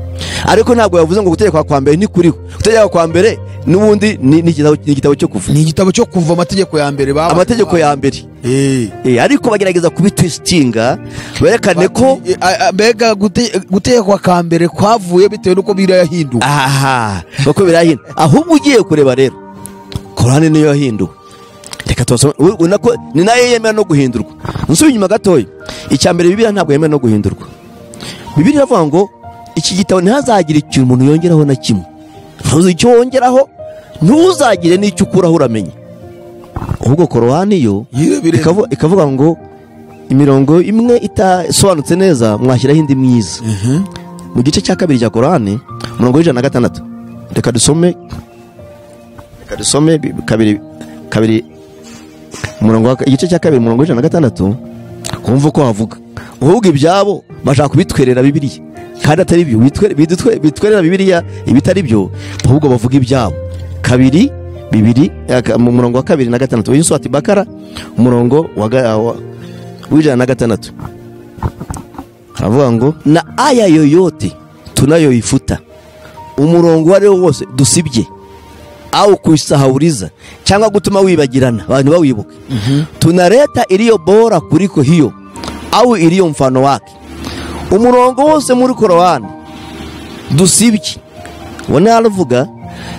A: ariko ntabwo yavuze ngo gutegekwa kwa mbere ni kuriho gutegekwa kwa mbere n'ubundi ni ni igitabo- ni igitabo cyo kuva
D: ni igitabo cyo kuva amategeko ya mbere babaye
A: amategeko ya mbere
D: Eh.
A: Eh, ariko bagerageza kubitwisitinga berekane ko
D: Eh, a- a- mbega gute- gutegekwa ka mbere kwavuye bitewe n'uko biriya yahinduwe
A: aha kuko birahina ahubwo ugiye kureba rero korani niyo yahinduwe reka tubasome u- ubona ko ni nayo yemera no guhindurwa nsubiye inyuma gatoya icya mbere bibiriya ntabwo yemera no guhindurwa bibiriya iravuga ngo iki gitabo ntihazagire ikintu umuntu yongeraho na kimwe ntuzi icyo wongeraho ntuzagire n'icyo ukuraho uramenya ahubwo korowani yo
D: Yirebire.
A: ikavu- ikavuga ngo imirongo imwe itasobanutse neza mwashyiraho indi myiza mu gice cya kabiri cya korani umurongo w'ijana na gatandatu reka dusome reka dusome bi- kabiri kabiri umurongo wa- igice cya kabiri umurongo w'ijana na gatandatu wumva uko havuga uvuga ibyabo bashaka kubitwerera bibiliya kandi atari byo bitwe- bidutwe- bitwerera bibiliya ibitari byo ahubwo bavuga ibyabo kabiri bibiri aka- mu murongo wa kabiri na gatandatu uyu swati bakara umurongo wa ga- wa- w'ijana na gatandatu haravuga ngo na aya yoyote tunayoyifuta umurongo uwo ariwo wose dusibye au kuisahauliza cyangwa gutuma wibagirana abantu bawibuka tunaleta iliyo bora kuliko hiyo au iliyo mfano wake umurongo wose muri korowani dusibye uwo naravuga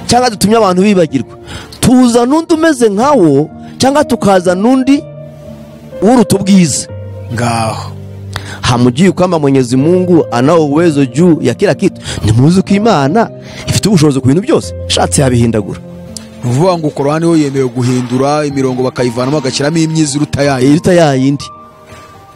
A: cyangwa dutumye abantu bibagirwa tuzana undi umeze nkawo cyangwa tukazana undi uruta ubwiza
D: ngaho
A: hamujui kwamba mwenyezi mungu anao uwezo juu ya kila kitu nimuzi ko imana ifite ubushobozi ku bintu byose shatse yabihindagura
D: ni ukuvuga ngo korani yo yemewe guhindura imirongo bakayivanamo bagashyiramo imyiza iruta yayo
A: iruta yayindi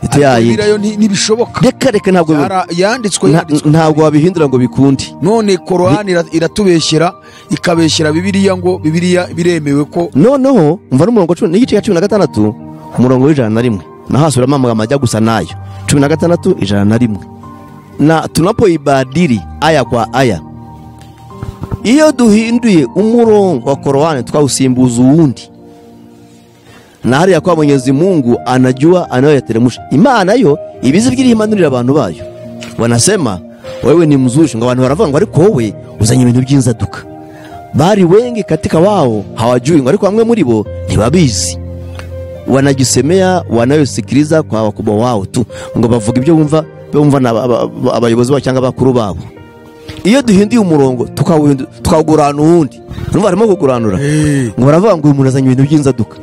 A: iruta yayindi
D: Bibiliya yo nti- ntibishoboka
A: reka reka ntabwo bi-
D: Yara- yanditswe
A: nta-
D: yanditswe
A: ntabwo wabihindura ngo bikunde
D: none korani ira- iratubeshyera ikabeshyera bibiriya ngo bibiriya biremewe ko
A: noneho umva n'umurongo cumi n'igice cya cumi na gatandatu umurongo w'ijana na rimwe naho hasubiramo amagambo ajya gusa nayo cumi na gatandatu ijana na rimwe na tunapoibadiri aya kwa aya iyo duhinduye umurongo wa korowani twawusimbuza uwundi na hariya kwa mwenyezi mungu anajua anayoyateremsha imana yo ibizi by'irihimanurira abantu bayo wanasema wewe ni mzushi ngo abantu baravuga ngo ariko wowe uzanye ibintu by'inzaduka bari wengi katika wao hawajui ngo ariko bamwe muri bo ntibabizi wanajisemea wanayosikiliza kwa wakubwa wao tu ngo bavuga ibyo bumva bumva na aba- aba- abayobozi babo cyangwa abakuru babo iyo duhinduye umurongo tukawuhindu- tukawugurana uwundi numva harimo kuguranura
D: Eh.
A: ngo baravuga ngo uyu muntu azanye ibintu by'inzaduka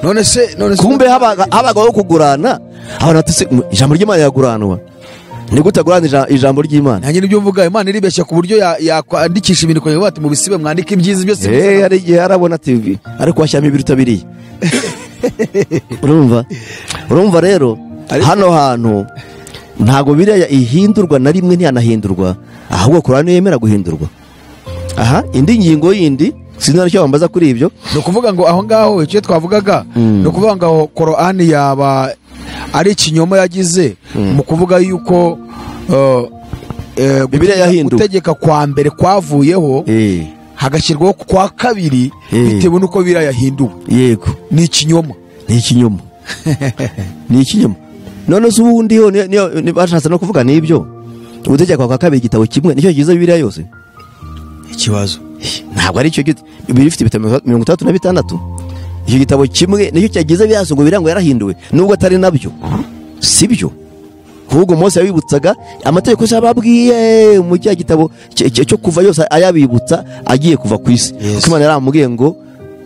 D: none se none se
A: kumbe habaga- habagaho kugurana abantu bati se ijambo ry'imana yaguranwa ni gute agurana ija- ijambo ry'imana
D: nanjye nibyo mvuga imana iribeshya ku buryo ya- yakwandikisha ibintu kugira ngo bati mubisibe mwandike ibyiza byose
A: Eh, hari igihe arabona tv ariko washyiramo ibiruta biriya urumva urumva rero hano hantu ntabwo biriya ihindurwa na rimwe ntiyanahindurwa ahubwo korani niyo yemera guhindurwa aha indi ngingo yindi sinzi icyo wambaza kuri ibyo
D: ni ukuvuga ngo aho ngaho icyo twavugaga ni ukuvuga ngo korani yaba ari ikinyoma yagize mu kuvuga yuko eh, eh,
A: Bibiliya yahinduwe.
D: gutegeka kwa mbere kwavuyeho
A: Eh,
D: hagashyirwaho kwa kabiri
A: Eh.
D: bitewe n'uko biriya yahinduwe
A: yego
D: ni ikinyoma
A: ni ikinyoma ni ikinyoma none se ubundi ho niyo- niyo- ni- bashatse no kuvuga n'ibyo ubutegeko kwa kabiri igitabo kimwe nicyo kigize bibiriya yose
D: ikibazo
A: ntabwo ari icyo gito bibiri ifite ibitabo mirongo itandatu na bitandatu icyo gitabo kimwe nicyo cyagize biriya ngo birango yarahinduwe nubwo atari nabyo si byo ahubwo Mose yabibutsaga amategeko se ababwiye mu cya gitabo cye- cye- cyo kuva yose ayabibutsa agiye kuva ku isi
D: Yes.
A: kuko imana yaramubwiye ngo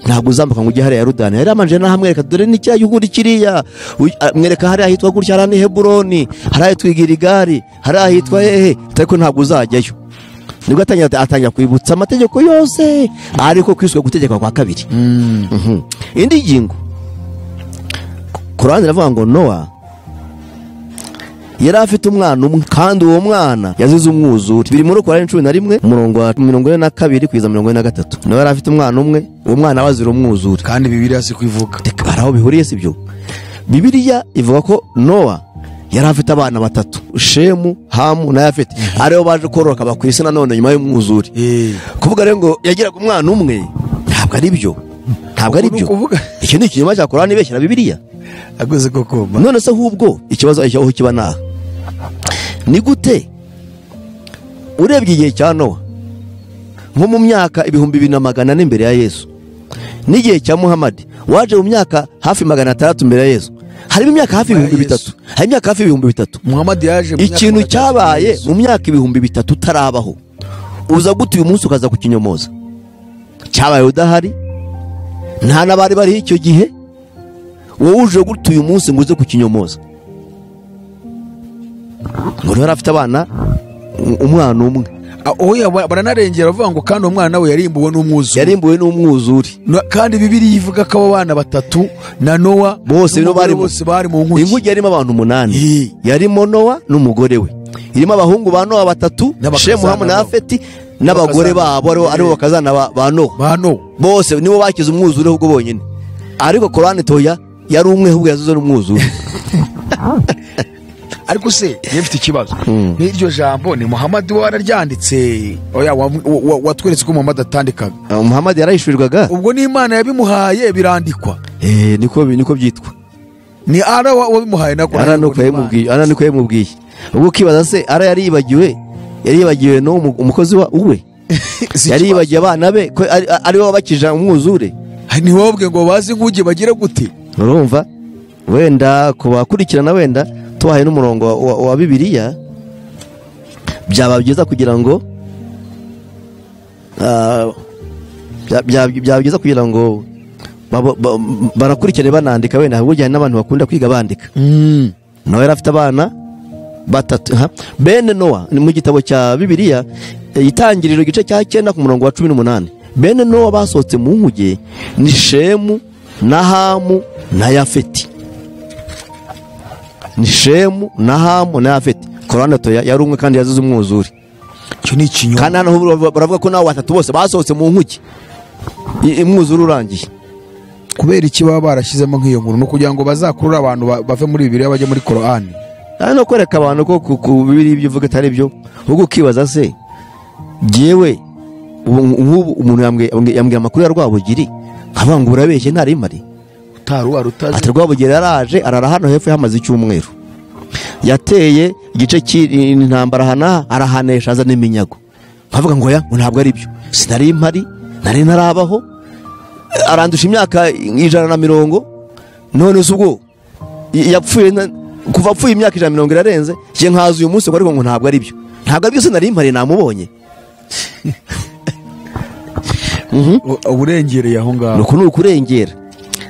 A: ntabwo uzambuka ngo ujye hariya ya rudani yari amanje nahamwereka dore ni cya gihugu kiriya Uy- a- mwereka hariya ahitwa gutya hariya ni heburoni hariya ahitwa igirigari hariya ahitwa hehe ariko ntabwo uzajyayo nibwo atangira atangira kwibutsa amategeko yose ariko kwiswe gutegeka kwa kabiri Mhm. indi ngingo korani iravuga ngo nowa yari afite umwana umwe kandi uwo mwana yazize umwuzure biri muri korani cumi na rimwe umurongo wa mirongo ine na kabiri kugeza mirongo ine na gatatu nawe yari afite umwana umwe uwo mwana wazira umwuzure
D: kandi bibiriya si kubivuga
A: Reka, hari aho bihuriye si byo bibiliya ivuga ko nowa yari afite abana batatu shemu hamu na yafeti aribo baje kororoka ba ku isi nanone nyuma y'umwuzure
D: Eh.
A: kuvuga rero ngo yagiraga umwana umwe ntabwo ari byo ntabwo ari
D: Ubu ni
A: byo
D: ukuvuga.
A: iki ni ikinyoma cya korani ibeshyira bibiliya
D: agoze koko ma-
A: none se ahubwo ikibazo aho aho kiba ni aha ni gute urebye igihe cya nowa nko mu myaka ibihumbi bibiri na magana ane mbere ya yesu n'igihe cya muhamadi waje mu myaka hafi magana atandatu mbere ya yesu harimo imyaka hafi
D: Nyuma ya
A: ibihumbi
D: Yesu.
A: bitatu harimo imyaka hafi ibihumbi bitatu
D: muhamadi yaje mu myaka
A: ikintu
D: magana atatu
A: cyabaye
D: Yesu.
A: mu myaka ibihumbi bitatu utarabaho uza gute uyu munsi ukaza kukinyomoza cyabaye udahari nta n'abari bariho icyo gihe wowe uje gute uyu munsi ngo uze kukinyomoza ngo niba afite abana u- umwana umwe
D: Ah, oya ba- baranarengera bavuga ngo kandi uwo mwana we yarimbuwe n'umwuzure
A: yarimbuwe n'umwuzure
D: No- kandi bibiriya ivuga ko abo bana batatu na nowa
A: bose
D: n'umugore
A: nibo barimo
D: bose bari mu
A: inkugi
D: nkuki
A: yarimo abantu umunani
D: Eh.
A: yarimo nowa n'umugore we irimo abahungu ba nowa batatu
D: N'abakazana
A: shemu hamu na
D: babo.
A: afeti n'abagore
D: N'abakazana.
A: babo aribo- aribo bakazana ba- ba nowa
D: ba nowa
A: bose nibo bakize umwuzure ahubwo bonyine ariko korani toya yari umwe ahubwo yazize n'umwuzure
D: ariko se niba mfite ikibazo n'iryo jambo ni muhamadi wararyanditse oya wa- wa- wa- watweretse ko muhamadi atandikaga
A: Ah, muhamadi yarahishurirwaga
D: ubwo n'imana yabimuhaye birandikwa
A: Eh, niko bi- niko byitwa
D: ni ara wa- wabimuhaye nako
A: ara nuko yayimubwiye ara nuko yayimubwiye ubwo ukibaza se ara yari yibagiwe yari yibagiwe no umukozi wa uwe
D: Si
A: yari
D: ikibazo.
A: yibagiye abana be ko ari- ari bo bakija umwuzure
D: ntiwobwe ngo bazi inkugi bagire gute
A: urumva wenda ku bakurikirana wenda tubahaye n'umurongo wa, wa, wa bibiliya byaba byiza kugira ngo ah, bya- bya- byaba byiza kugira ngo babo- ba- banakurikirane banandika wenda burya hari n'abantu bakunda kwiga bandika
D: Mm.
A: nawe yari afite abana batatu ha. bene nowa ni mu gitabo cya bibiliya eh, itangiriro igice cya cyenda ku murongo wa cumi n'umunani bene nowa basohotse mu nkuge ni shemu na hamu na yafeti ni shemu na hamu na yafeti korane toya yari umwe kandi yazize umwuzure
D: icyo ni ikinyoma
A: kandi hano ho baravuga ko n'abo batatu bose basohotse mu nkuge I- umwuzure urangiye
D: kubera iki baba barashyizemo nk'iyo nkuru ni ukugira ngo bazakurure abantu ba- bave muri bibiriya bajye muri korani
A: ari no kwereka abantu ko ku- ku bibiri ibyo uvuga atari byo ahubwo ukibaza se jyewe ubu nk'ubu umuntu yambwiye yambwiye- yambwiye amakuru ya rwabugiri nkavuga ngo urabeshye ntarimari
D: utari wari utazi
A: ati rwabugiri yaraje arara hano hepfo yahamaze icyumweru yateye igice cy'intambara hanaha arahanesha azana iminyago nkavuga ngo oya ngo ntabwo ari byo sinari mpari nari ntarabaho arandusha imyaka ijana na mirongo none se ubwo y- yapfuye na- kuva apfuye imyaka ijana na mirongo irarenze njye nkaza uyu munsi ngo ariko ngo ntabwo ari byo ntabwo ari byo sinari mpari namubonye
D: U- uba urengereye aho ngaho
A: nuko ni ukurengera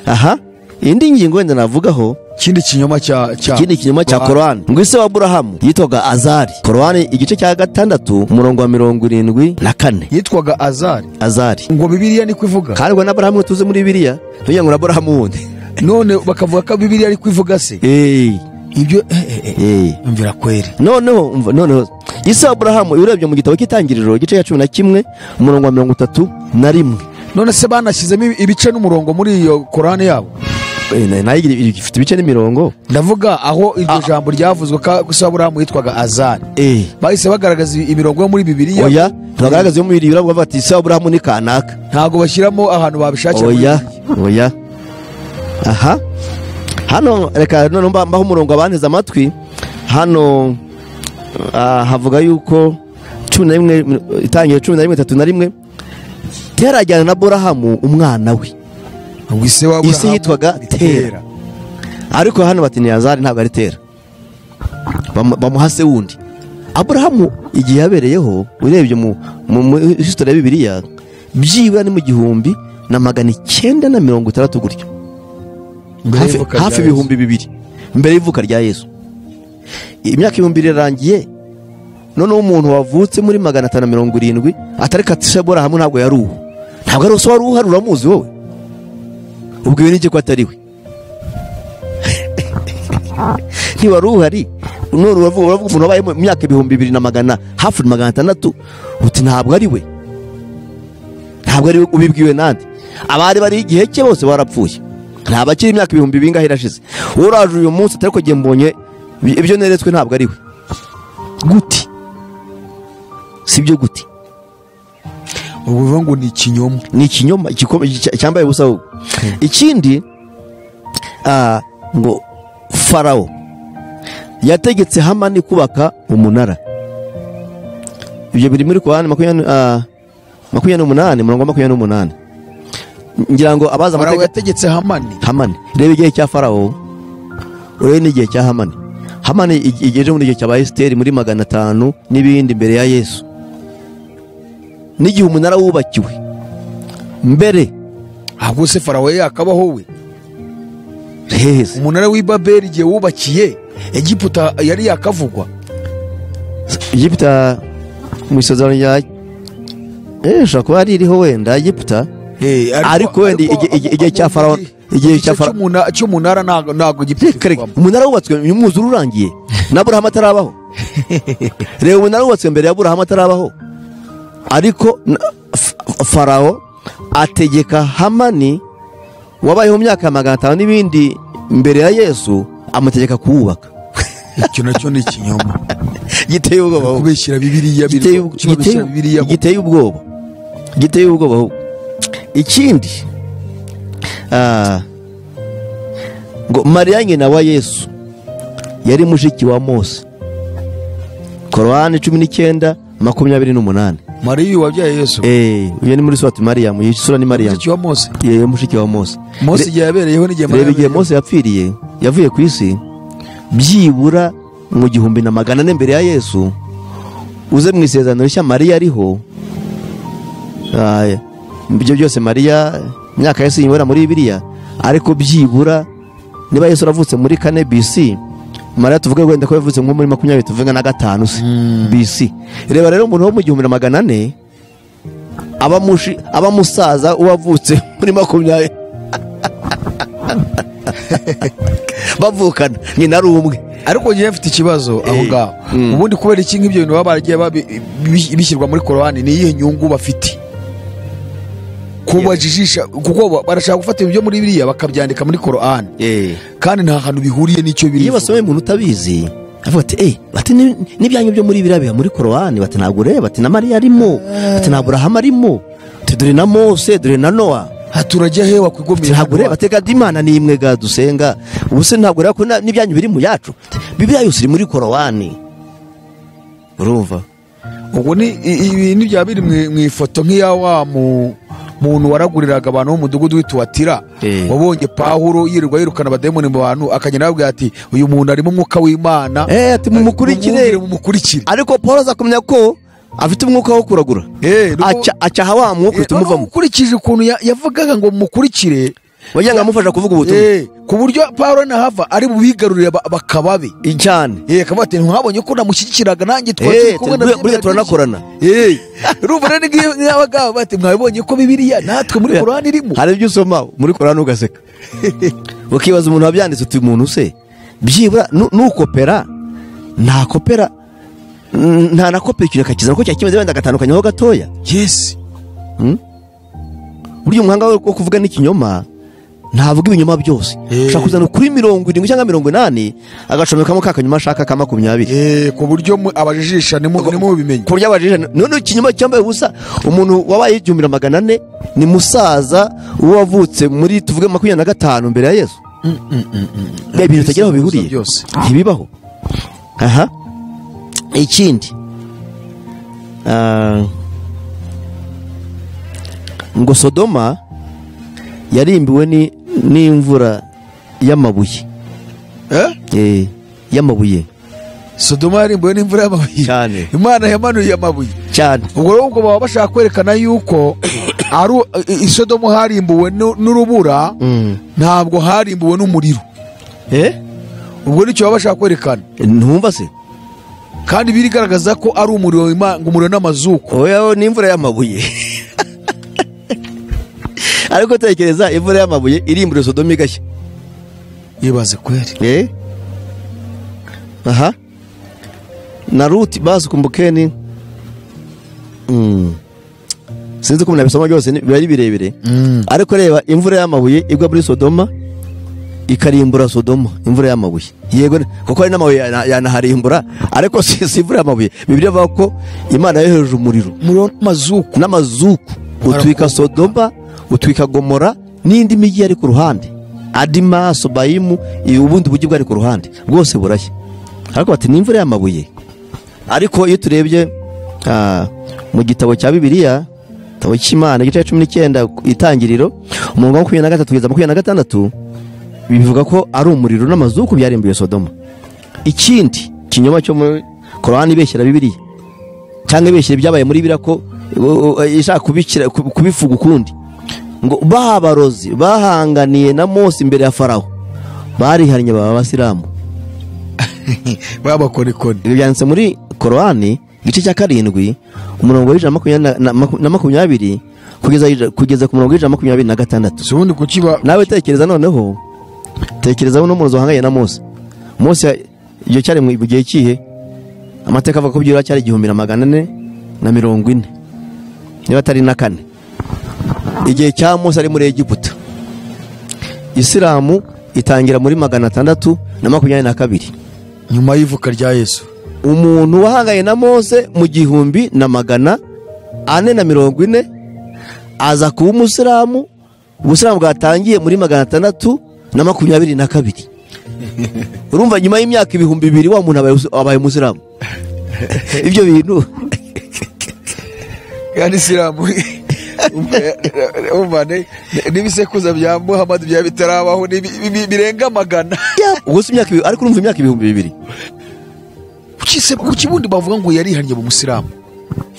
A: aha indi ngingo wenda navugaho
D: ikindi kinyoma cya cya-
A: ikindi kinyoma cya korani ngo ise wa aburahamu yitwaga azari korani igice cya gatandatu umurongo wa mirongo irindwi na kane
D: yitwaga azari
A: azari
D: ngo bibiriya niko ivuga
A: kandi ngo na aburahamu tuzi muri biriya ntugira ngo na aburahamu wundi
D: none bakavuga ko bibiriya ariko ivuga se
A: eee
D: ibyo eh, eh, eh.
A: eee
D: mvira kweri
A: noneho umva, noneho ise wa aburahamu iyo urebye mu gitabo cy'itangiriro igice cya cumi na kimwe umurongo wa mirongo itatu na rimwe
D: none se banashyizemo ibi- ibice n'umurongo muri iyo korani yabo
A: Eh, na- nayo igira- ifite ibice n'imirongo
D: ndavuga aho iryo
A: Ah.
D: jambo ryavuzwe ko se aburahamu yitwaga azari
A: eee
D: bahise bagaragaza imirongo yo muri bibiriya
A: oya ntibagaragaza iyo mubiri yurabwo bati ise wa aburahamu ni kanaka
D: ntabwo bashyiramo ahantu babishakira muri
A: oya
D: Bibiliya.
A: oya aha hano reka noneho mba- mbaho umurongo abanteze amatwi hano ah, havuga yuko cumi na rimwe itangiye cumi na rimwe itatu na rimwe tera ajyana na burahamu umwana we
D: ngo ise wa
A: isi
D: aburahamu
A: yitwaga
D: ni
A: tera ariko hano bati ni yazari ntabwo ari tera Bamu- bamuha se wundi aburahamu igihe yabereyeho urebye mu mu- muri hisitori ya bibiliya byibura ni mu gihumbi na magana icyenda na mirongo itandatu gutyo
D: Mbere
A: hafi
D: y'ivuka
A: hafi
D: rya
A: ibihumbi bibiri mbere y'ivuka rya yesu imyaka ibihumbi irarangiye noneho umuntu wavutse muri magana atanu na mirongo irindwi atari katishabora hamwe ntabwo yari uwo ntabwo ari uwo wari uhari uramuzi wowe ubwiwe n'iki ko atari we ntiwari uhari none uravuga uravuga umuntu wabaye mu myaka ibihumbi bibiri na magana hafi magana atandatu uti ntabwo ari we ntabwo ari we ubibwiwe nande abari bari igihe cye bose barapfuye nta bakiri imyaka ibihumbi bingahe irashize uraje uyu munsi atari ko njye mbonye ibi- ibyo neretswe ntabwo ari we guti si byo guti
D: yezu. ubu bivuga ngo ni ikinyoma
A: ni ikinyoma igikoma- icya- cyambaye ubusa ahubwo ikindi ah, ngo farawo yategetse hamani kubaka umunara ibyo biri muri korani makumyabiri ah, makumyabiri n'umunani umurongo wa makumyabiri n'umunani ngira ngo abazi
D: farawo
A: amateka
D: yategetse hamani
A: hamani reba igihe cya farawo urebe n'igihe cya hamani hamani ig- igeze muri igihe cya ba esiteri muri magana atanu n'ibindi mbere ya yesu n'igihe umunara wubakiwe mbere
D: ahubwo se farawo yakabaho we
A: heza
D: umunara w'i babeli igihe wubakiye egiputa yari yakavugwa
A: egiputa mu isezerano rya eh ishobora kuba yari iriho wenda egiputa
D: Eh,
A: Ariko wenda igi- igi- igihe cya Farawo- igihe cya
D: igice
A: Farawo-
D: cy'umuna- cy'umunara ntabwo ntabwo
A: reka reka
D: giputirwamo
A: umunara wubatswe uyu mwuzure urangiye na burahamu atarabaho reba umunara wubatswe mbere ya burahamu atarabaho ariko na- F- farawo ategeka hamani wabayeho mu myaka ya magana atanu n'ibindi mbere ya yesu amutegeka kuwubaka
D: icyo nacyo ni ikinyoma
A: giteye ubwoba ahubwo.
D: kubeshyira bibiriya biri-
A: Giteye ubwo-
D: kubeshyira
A: giteye-
D: bibiriya mu-
A: giteye ubwoba giteye ubwoba ahubwo. ikindi ah, ngo mariya nyina wa yesu yari mushiki wa mose korowani cumi n'icyenda makumyabiri n'umunani
D: mariya wabyaye yesu
A: eee uyu ni muri suwati mariyamu iyi sura ni mariyamu
D: mushiki wa mose
A: yewe mushiki wa mose
D: mose
A: Re-
D: igihe yabereyeho n'igihe mariya
A: reba igihe
D: yabereyeho.
A: mose yapfiriye yavuye ku isi byibura mu gihumbi na magana ane mbere ya yesu uze mu isezerano rishya mariya ariho Ah, ibyo byose mariya imyaka yesu yibura muri bibiriya ariko byibura niba yesu aravutse muri kane bc mariya tuvuge wenda ko yavutse nko muri makumyabiri tuvuge na gatanu se bc reba rero umuntu wo mu gihumbi na magana ane aba mushi- aba musaza uwavutse muri makumyabiri bavukana ni na rumwe
D: ariko njyewe mfite ikibazo aho ngaho ubundi kubera iki nk'ibyo bintu baba baragiye babi- bi- bishyirwa muri korowani ni iyihe nyungu bafite kubajijisha kuko ba- barashaka gufata ibyo muri biriya bakabyandika muri korowani kandi nta hantu bihuriye n'icyo biri
A: iyo basomye umuntu utabizi avuga ati eee bati "Ni- n'ibyanyu byo muri biriya biba muri korowani bati ntabwo ureba ati na mariya arimo bati na burahamu arimo ati dore na mose dore na nowa
D: turajya he wakwigomeye
A: ntabwo ureba
D: hano
A: atega imana ni imwe ga dusenga ubu se ntabwo ureba ko na- n'ibyanyu biri mu yacu bibiriya yose iri muri korowani urumva
D: wa- ubwo ni i- ibi ni byaba biri mu- mu ifoto nk'iya wa mu- muntu waraguriraga abantu bo mu mudugudu w'ituwatira
A: Eh.
D: wabonye pawuro yirirwa yirukana abadayimoni mu bantu akagenda ababwira ati uyu muntu arimo umwuka w'imana
A: eee ati mumukurikire
D: mumwumvire, mumukurikire
A: ariko paul aza kumenya ko afite umwuka wo kuragura
D: Eh, nuko-
A: Aca- acaha wa mwuka uhita umuvamo
D: ukurikije ukuntu ya- yavugaga ngo mukurikire
A: wagira ngo amufasha kuvuga ubutumwa
D: Eh, ku buryo pawulo nahava ari bubigarurire ba- bakababe
A: cyane
D: Eh, akavuga ati ntihabonye ko namushyigikiraga nanjye twari
A: Eh,
D: turi kumwe
A: turi-
D: na
A: buriya
D: byemera
A: turanakorana.
D: byinshi." Eh, urumva rero n'iyo n'abagabo bati mwabibonye ko bibiriya natwe muri korani irimo
A: hari ibyo usoma muri korani ugaseka ukibaza umuntu wabyanditse uti umuntu se byibura nu- nukopera ntakopera mm, ntanakopera ikintu akakizana ko cyari kimeze wenda agatandukanyaho gatoya
D: yesi
A: burya umuhanga wo kuvuga n'ikinyoma ntavuga ibinyoma byose ushobora kuzana ukuri mirongo irindwi cyangwa mirongo inani agacomekamo ka kanyuma ashaka ka makumyabiri
D: Eh, ku buryo mu- abajijisha nimu- nimubimenya
A: ku buryo abajije none ikinyoma cyambaye ubusa umuntu wabaye igihumbi na magana ane ni musaza uwo wavutse muri tuvuge makumyabiri na gatanu mbere ya yesu Bya bintu utagira aho bihuriye
D: byose.
A: ntibibaho aha ikindi ah, ngo sodoma yarimbiwe ni- n'imvura y'amabuye
D: Eh?
A: Eh, y'amabuye
D: sodoma yarimbuwe n'imvura y'amabuye
A: Cyane.
D: imana yamanuye amabuye
A: cyane
D: ubwo rero ubwo baba bashaka kwerekana yuko ari u- i- i sodomu harimbuwe n'u- n'urubura
A: Mm.
D: ntabwo harimbuwe n'umuriro
A: eh
D: ubwo nicyo baba bashaka kwerekana
A: ntumva se
D: kandi birigaragaza ko ari umuriro w'Ima- ngo umuriro n'amazuku
A: oya n'imvura y'amabuye ariko tekereza imvura y'amabuye irimbura sodomu igashya
D: ibaze kweri
A: Eh? aha na ruti basi kumbukeni Mm. sinzi uko umuntu abisoma byose ni- biba ari birebire ariko reba imvura y'amabuye igwa muri sodoma ikarimbura sodoma imvura y'amabuye yego ni- kuko hari n'amabuye yana- yanaharimbura ariko si si imvura y'amabuye bibiri avuga ko imana yohereje umuriro
D: umuriro n'amazuku
A: n'amazuku utwika sodoma utwika gomora n'indi mijyi yari ku ruhande adima sobayimu i- ubundi bujyi bwari ku ruhande bwose burashya ariko bati ni imvura y'amabuye ariko iyo turebye ah, mu gitabo cya bibiliya gitabo cy'imana igice cya cumi n'icyenda itangiriro umurongo wa makumyabiri na gatatu kugeza makumyabiri na gatandatu bivuga ko ari umuriro n'amazuku byarimbuye sodoma ikindi kinyoma cyo muri korani ibeshyira bibiliya cyangwa ibeshyira ibyabaye muri biriya ko u- u- ishaka kubikira- ku- kubivuga ukundi ngo babarozi bahanganiye na mose imbere ya farawo barihannye baba abasilamu
D: babakorikoni
A: ibi byanditse muri korowani igice cya karindwi umurongo w'ijana na makumyabiri na- na maku- na makumyabiri kugeza kugeza ku murongo w'ijana na makumyabiri na gatandatu
D: si ubundi kuki ba
A: nawe tekereza noneho tekereza uno muntu wahanganye na Mose Mose iyo cyari mu gihe kihe amateka avuga ko byura cyari igihumbi na magana ane na mirongo ine niba atari na kane igihe cya Mose ari muri Egiputa Isilamu itangira muri magana atandatu na makumyabiri na kabiri
D: nyuma y'ivuka rya yesu
A: umuntu wahanganye na Mose mu gihumbi na magana ane na mirongo ine aza kuba umusilamu ubusilamu bwatangiye muri magana atandatu na makumyabiri na kabiri urumva nyuma y'imyaka ibihumbi bibiri wa muntu abaye- abaye umusilamu ibyo bintu
D: yani isilamu umvane n'ibisekuza bya muhamadi byaba bitarabaho ni bi- bi- birenga magana
A: ubwo si imyaka ibihumbi- ariko urumva imyaka ibihumbi bibiri
D: kuki se kuki bundi bavuga ngo yarihannye mu musilamu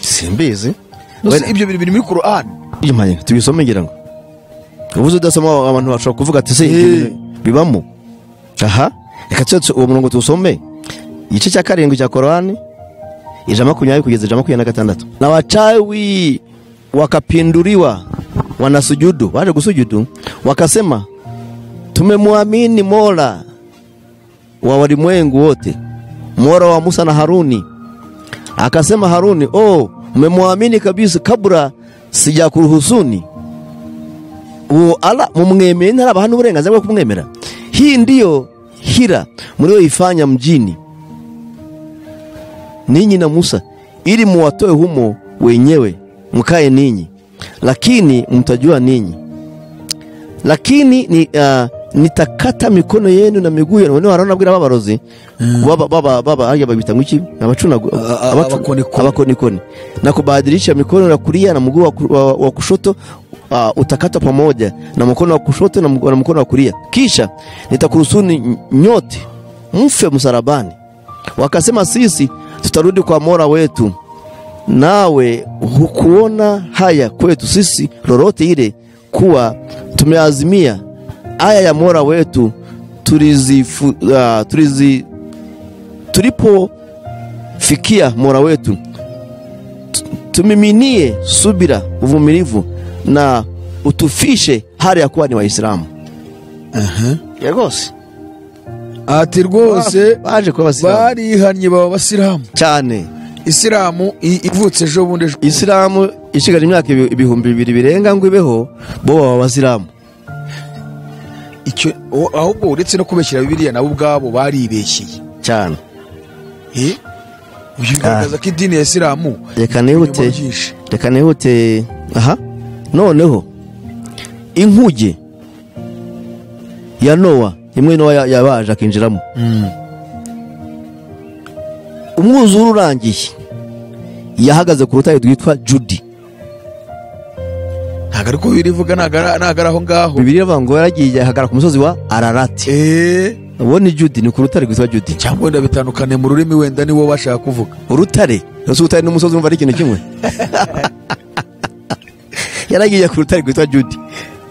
A: simbizi
D: Mbese ibyo bintu biri muri korani
A: Imanye, tubisome ngira ngo ubuze udasoma abantu bashobora kuvuga ati se ibyo bintu bibamo aha reka tuze uwo murongo tuwusome igice cya karindwi cya korani ijana makumyabiri kugeza ijana makumyabiri na gatandatu na wachawi wakapinduliwa wanasujudu waje kusujudu wakasema tumemwamini mola wa walimwengu wote mola wa musa na haruni akasema haruni oh mmemwamini kabisa kabura sijakuruhusuni uwo ala mumwemeye ntarabaha n'uburenganzira bwo kumwemera hii ndiyo hira mlioifanya mjini ninyi na musa ili muwatoe humo wenyewe mkae ninyi lakini mtajua ninyi lakini ni, uh, nitakata mikono yenu na miguu yenu none warona abwira babarozi baba baba baba haya babita mwiki abacunagu
D: a-
A: abacu-
D: abakonikoni.
A: abakonikoni na kubadilisha mikono ya kulia na mguu wa, ku- wa, wa kushoto uh, utakata pamoja na mkono wa kushoto na, mg- na mkono wa kulia kisha nitakurusuni nyote mfe msarabani wakasema sisi tutarudi kwa mola wetu nawe hukuona haya kwetu sisi lolote ile kuwa tumeazimia aya ya mola wetu tulizifu, uh, tulizi, tulipofikia mola wetu tu- tumiminie subira uvumilivu na utufishe hali ya kuwa ni waislamu Ya rwose
D: ati rwose
A: baje kuba basilamu
D: barihannye baba abasilamu
A: cyane
D: isilamu i- ivutse ejo bundi ejo
A: isilamu ishigaje imyaka ibi- ibihumbi bibiri birenga ngo ibeho bo baba abasilamu
D: icyo o- ahubwo uretse no kubeshyira bibiriya nabo ubwabo baribeshyeye
A: cyane
D: Eh? Uyu bigaragaza ko idini ya isilamu
A: reka
D: irimo
A: nihute
D: byinshi
A: reka nihute aha noneho inkuge ya nowa imwe nowa ya- yabaje akinjiramo umwuzure urangiye yahagaze ku rutare rwitwa judi
D: ntabwo ari ko birivuga ntabwo ari- ntabwo ari aho ngaho
A: bibiri iravuga ngo yaragiye ahagarara ku musozi wa ararati
D: Eh,
A: uwo ni judi ni ku rutare rwitwa judi
D: cyangwa wenda bitandukane mu rurimi wenda niwo bashaka kuvuga
A: urutare ese urutare n'umusozi urumva ari ikintu kimwe yaragiye ku rutare rwitwa judi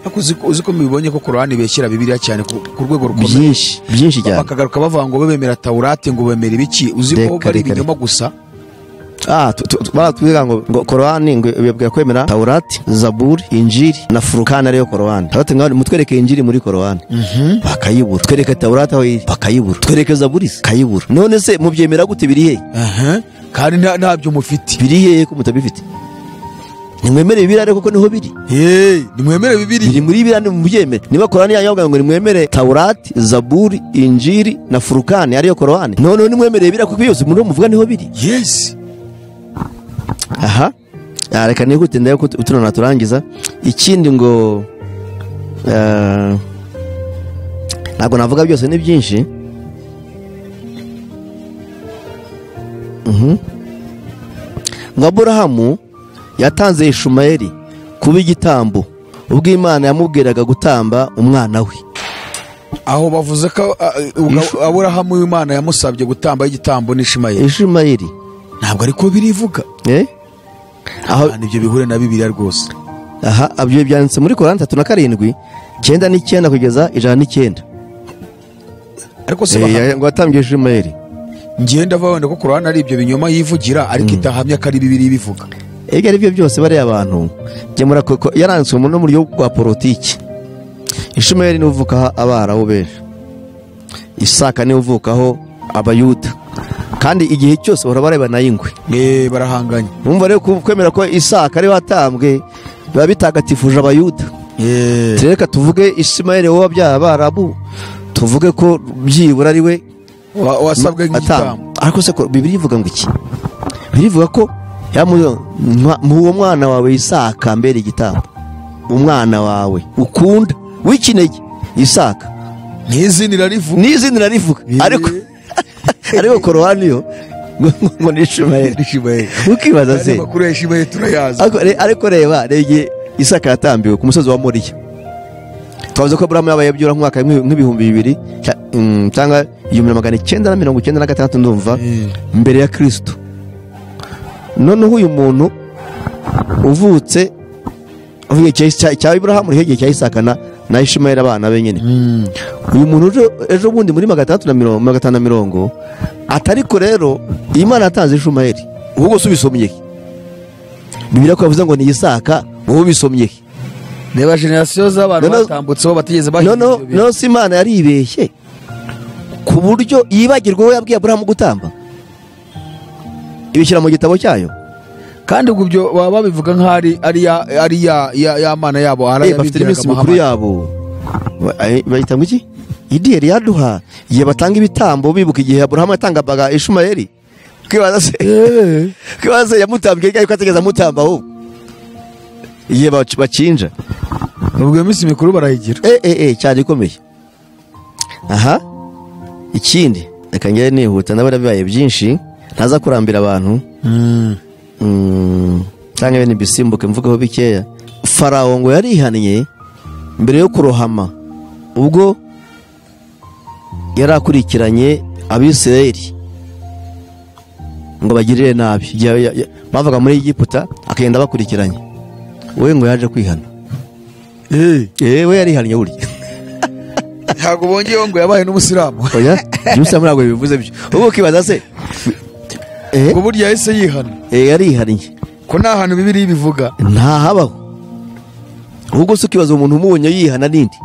D: ariko uzi ko- uzi ko mubibonye ko korani beshyira bibiriya cyane ku ku rwego rukomeye
A: byinshi byinshi cyane
D: bakagaruka bavuga ngo bemera tawurate ngo bemera ibiki uzi ko
A: Reka,
D: ari
A: reka,
D: ibinyoma gusa
A: Ah, tu- tu- tu- baratubwira ngo ngo korowani ngo bibabwira kwemera tawurati zaburi injiri na furukani ariyo korowani tawurati ngaho mutwereke injiri muri korowani bakayibura twereke tawurati aho iri bakayibura twereke zaburi se kayibura none se mubyemera gute biri hehe
D: Aha. kandi nta- ntabyo mufite
A: biri hehe ko mutabifite nimwemere bibiri ariko ko niho biri
D: Hey, nimwemere bibiri
A: biri muri bibiri andi mubyemere niba korowani yanyu bavuga ngo nimwemere tawurati zaburi injiri na furukani ariyo korowani noneho nimwemere bibiri ariko byose muri muvuga niho biri
D: yes
A: aha Ah, reka nihute ndayo ko tuno naturangiza ikindi ngo eh, ntabwo navuga byose ni byinshi Mhm. ngo aburahamu yatanze ishumayeli kuba igitambo ubwo imana yamubwiraga gutamba umwana we
D: aho bavuze ko a- uga- aburahamu w'imana yamusabye gutamba igitambo n'ishimayeli
A: ishumayeli
D: ntabwo ariko birivuga
A: eh? aho
D: Nta nibyo bihure na bibiriya rwose
A: aha ibyo byanditse muri korani tatu na karindwi icyenda n'icyenda kugeza ijana n'icyenda
D: ariko se
A: Eh,
D: bahamya-
A: ya- ngo watambiye ishumayeli
D: ngenda ava wenda ko korani ari ibyo binyoma yivugira ariko itahamya ko ari bibiri bivuga
A: ibyo ari byo byose bariya abantu gemura koko yaranditswe mu n'uburyo bwa politiki ishumayeli niwe uvukaho abarabu benshi isaka niwe uvukaho abayuda kandi igihe cyose bahora barebana n'ingwe
D: Eh, barahanganye
A: numva rero ku- kwemera ko isaka ariwe watambwe biba bitagatifuje abayuda
D: Eh,
A: rero reka tuvuge ishumayeli wowe wabyaye abarabu tuvuge ko byibura ari we
D: wa- wasabwe
A: atamba
D: nk'igitambo
A: ariko se ko bibiri ivuga ngo iki bibiri ivuga ko yamuze uwo mwana wawe isaka mbere igitambo umwana wawe ukunda w'ikinege isaka
D: n'izindi rarivuga
A: n'izindi narivuga
D: Eh.
A: ariko ariko korowani yo ngo- ngo- ngo ni ishumayeli
D: n'ishimayeli
A: ukibaza
D: andi
A: se
D: makuru ya ishimayeli turayazi
A: ariko re- ariko reba reba igihe isaka yatambiwe ku musozi wa moriya twavuze ko buramu yabaye byura nk'umwaka w'ibihumbi- nk'ibihumbi bibiri cya- mm, cyangwa igihumbi na magana icyenda na mirongo icyenda na gatandatu ndumva
D: Mm.
A: mbere ya kirisito noneho uyu muntu uvutse avuye icya- icya icya Ibrahamu uriho igihe cya Isaka na na Ishimayeli abana be nyine uyu muntu uje- ejo bundi muri magana atandatu na mirongo magana atanu na mirongo atariko rero iyi Imana yatanze Ishimayeli wowe usubisomye he? Bibiliya ko yavuze ngo ni Isaka wowe ubisomye he?
D: reba generasiyo z'abantu
A: Noneho-
D: batambutseho batigeze bahinga
A: noneho
D: ibyo bintu.
A: noneho si imana yaribeshye ku buryo yibagirwa uwo yabwiye aburahamu gutamba ibishyira mu gitabo cyayo
D: kandi ubwo ibyo baba babivuga nk'aho ari- ari ya ari ya ya- ya mana yabo
A: Eh, bafite n'iminsi mikuru yabo Ba- eh, bayita ngo iki idiyeri yaduha igihe batanga ibitambo bibuka igihe aburahamu yatangaga ishumayeli kwibaza se kwibaza se yamutambye ryari ko atigeze amutamba ahubwo igihe bac- bacinja
D: ubwo iyo minsi mikuru barayigira
A: eh eh eh cyane ikomeye aha ikindi reka ngere nihuta ndabona bibaye byinshi ntaza kurambira abantu Mm, cyangwa ibintu bisimbuke mvugeho bikeya farawo ngo yarihannye mbere yo kurohama ubwo yari akurikiranye abisirayeli ngo bagirire nabi Igihe ya- ya- bavaga muri egiputa akagenda abakurikiranye we ngo yaje kwihana yewe yarihannye burya
D: ntabwo bongeyeho ngo yabaye n'umusilamu
A: oya byusa ntabwo bivuze byo ubu ukibaza se eh
D: ngo burya yahise yihana
A: eh, yarihariye
D: ko nta hantu bibiri bivuga
A: ntahabaho ahubwo se ukibaza umuntu umubonye yihana n'indi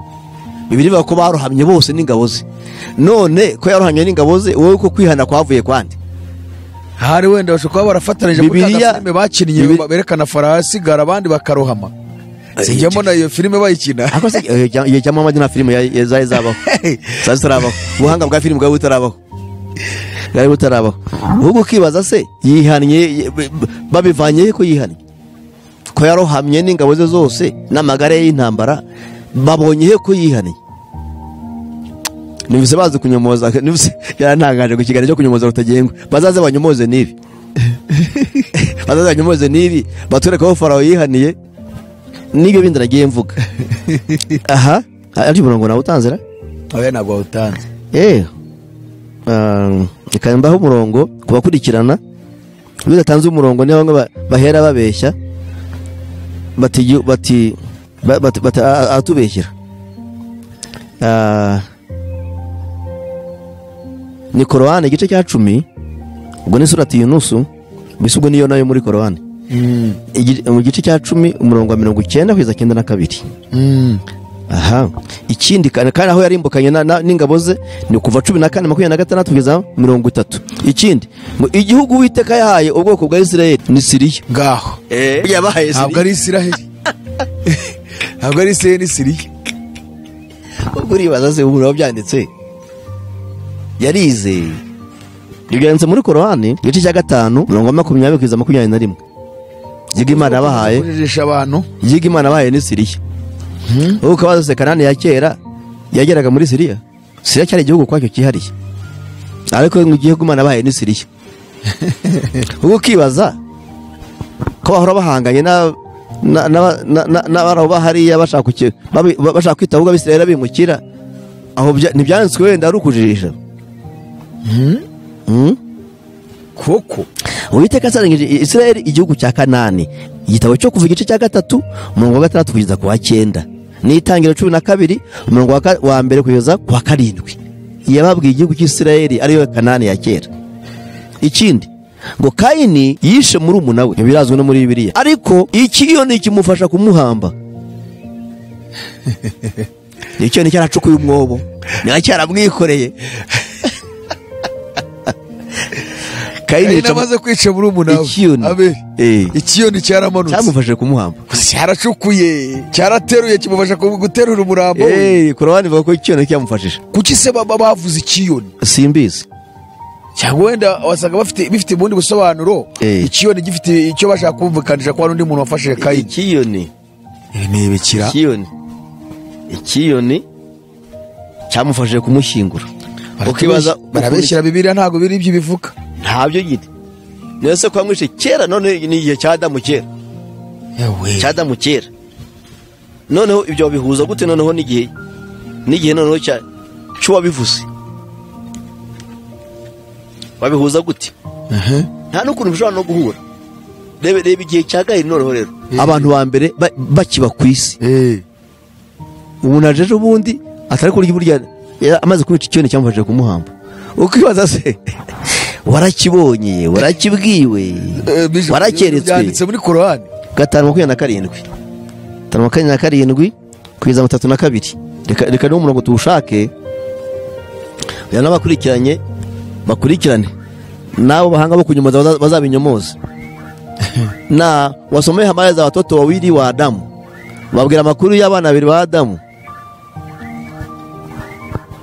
A: bibiri bivuga ko barohamye bose n'ingabo ze none ko yarohamye n'ingabo ze wowe ko kwihana kwavuye kwande
D: hari wenda bashobora kuba barafatanije muri
A: Bibiliya-
D: ka filime bakinnye
A: Bibili-
D: berekana farawo asigara abandi bakarohama sijyamo na iyo filime bayikina
A: ariko se eh, igihe igihe cya muhamadi nta filime ya- ya- zari zabaho zari zitarabaho ubuhanga bwa filime bwari butarabaho bwari butarabaho ahubwo ukibaza se yihannye ye- b- b- babivanye he ko yihannye ko yarohamye n'ingabo ze zose n'amagare ye y'intambara babonye he ko yihannye nibuse bazi kunyomoza nibuse yarantangaje ku kiganiro cyo kunyomoza rutagengwa bazaze banyomoze n'ibi bazaze banyomoze n'ibi batwereke aho farawo yihaniye n'ibyo bindi nagiye mvuga aha ari umurongo nawe utanzira
D: oya ntabwo wawutanze
A: eee reka mbaho umurongo ku bakurikirana iyo udatanze umurongo niyo bamwe ba- bahera babeshya bati igihu- bati ba- bati- bati- a- a- aratubeshyira Ah, ni korowani igice cya cumi ubwo ni surati yunusu mbese ubwo niyo nayo muri korowani Igi- mu gice cya cumi umurongo wa mirongo icyenda kugeza cyenda na kabiri aha ikindi kandi kandi aho yarimbukanye na- na- n'ingabo ze ni kuva cumi na kane makumyabiri na gatandatu kugeza mirongo itatu ikindi ngo igihugu uwiteka yahaye ubwoko bwa isirayeli ni siriya
D: ngaho
A: yabahaye siriya
D: ntabwo ari isiraheli ntabwo ari isiraheli ni siriya
A: ubwo uribaza se ubu wabyanditse yarize ibyo yanditse muri korowani igice cya gatanu mirongo makumyabiri kugeza makumyabiri na rimwe igihugu imana yabahaye
D: kujejesha abantu
A: yiga imana bahaye ni siriya ubu ukabaza se kanani ya kera yageraga muri siriya siriya cyari igihugu kwacyo cyihariye ariko ngo igihugu imana bahaye ni siriya ubu ukibaza ko bahora bahanganye na na- na- na- na- n'abarabo hariya bashaka kuki- babi- ba- bashaka kwita ahubwo abisirayeli bimukira aho bya- ntibyanditswe wenda ari ukujijisha Hmm?
D: koko
A: uwiteka asarangije isirayeli igihugu cya kanani igitabo cyo kuva igice cya gatatu umurongo wa gatandatu kugeza ku wa cyenda n'itangiriro cumi na kabiri umurongo wa ka- wa mbere kugeza ku wa karindwi yababwiye igihugu cy'isirayeli ariyo kanani ya kera ikindi ngo kayini yishe muri we ntibirazwi no muri bibiliya ariko ikiyoni kimufasha kumuhamba ikiyoni cyaracukuye umwobo niba cyaramwikoreye kayini
D: ari
A: yica mu-
D: namaze kwica muri umunawe
A: Ikiyoni.
D: abeli
A: Eh.
D: ikiyoni cyaramanutse
A: cyamufashe kumuhamba
D: cyaracukuye cyarateruye kimufasha ku- guterura umurambo we
A: Eh, korowani ivuga ko ikiyono cyamufashije
D: kuki se baba bavuze ikiyoni
A: simbizi
D: cyangwa wenda wasanga bafite bifite ubundi busobanuro
A: Eh.
D: ikiyoni gifite icyo bashaka kumvikanisha ko hari undi muntu wafashe kayini
A: ikiyoni
D: irebekera
A: ikiyoni ikiyoni cyamufashije kumushyingura ukibaza
D: barabeshyira bibiriya ntabwo biri ibyo bivuga
A: ntabyo nyine niyo se kwa mwishe kera none ni igihe cya adamu kera cya adamu kera noneho ibyo babihuza gute noneho n'igihe n'igihe noneho cya cy'uwabivuze babihuza gute nta n'ukuntu bishobora no guhura reba reba igihe cya gahiri noneho rero abantu ba mbere ba- bakiba ku isi ubu naje ejo bundi atari kurya burya yari amaze kwica icyone cyamufashije kumuhamba ukibaza se warakibonye warakibwiwe warakeretswe
D: byanditse muri korowani
A: gatanu makumyabiri na karindwi gatanu makumyabiri na karindwi kugeza mirongo itatu na kabiri reka reka niwo murongo tuwushake oya n'abakurikiranye bakurikirane n'abo bahanga bo kunyumaza baza- bazabinyomoza na wasomee habari za watoto wawili wa Adamu babwira amakuru y'abana babiri ba Adamu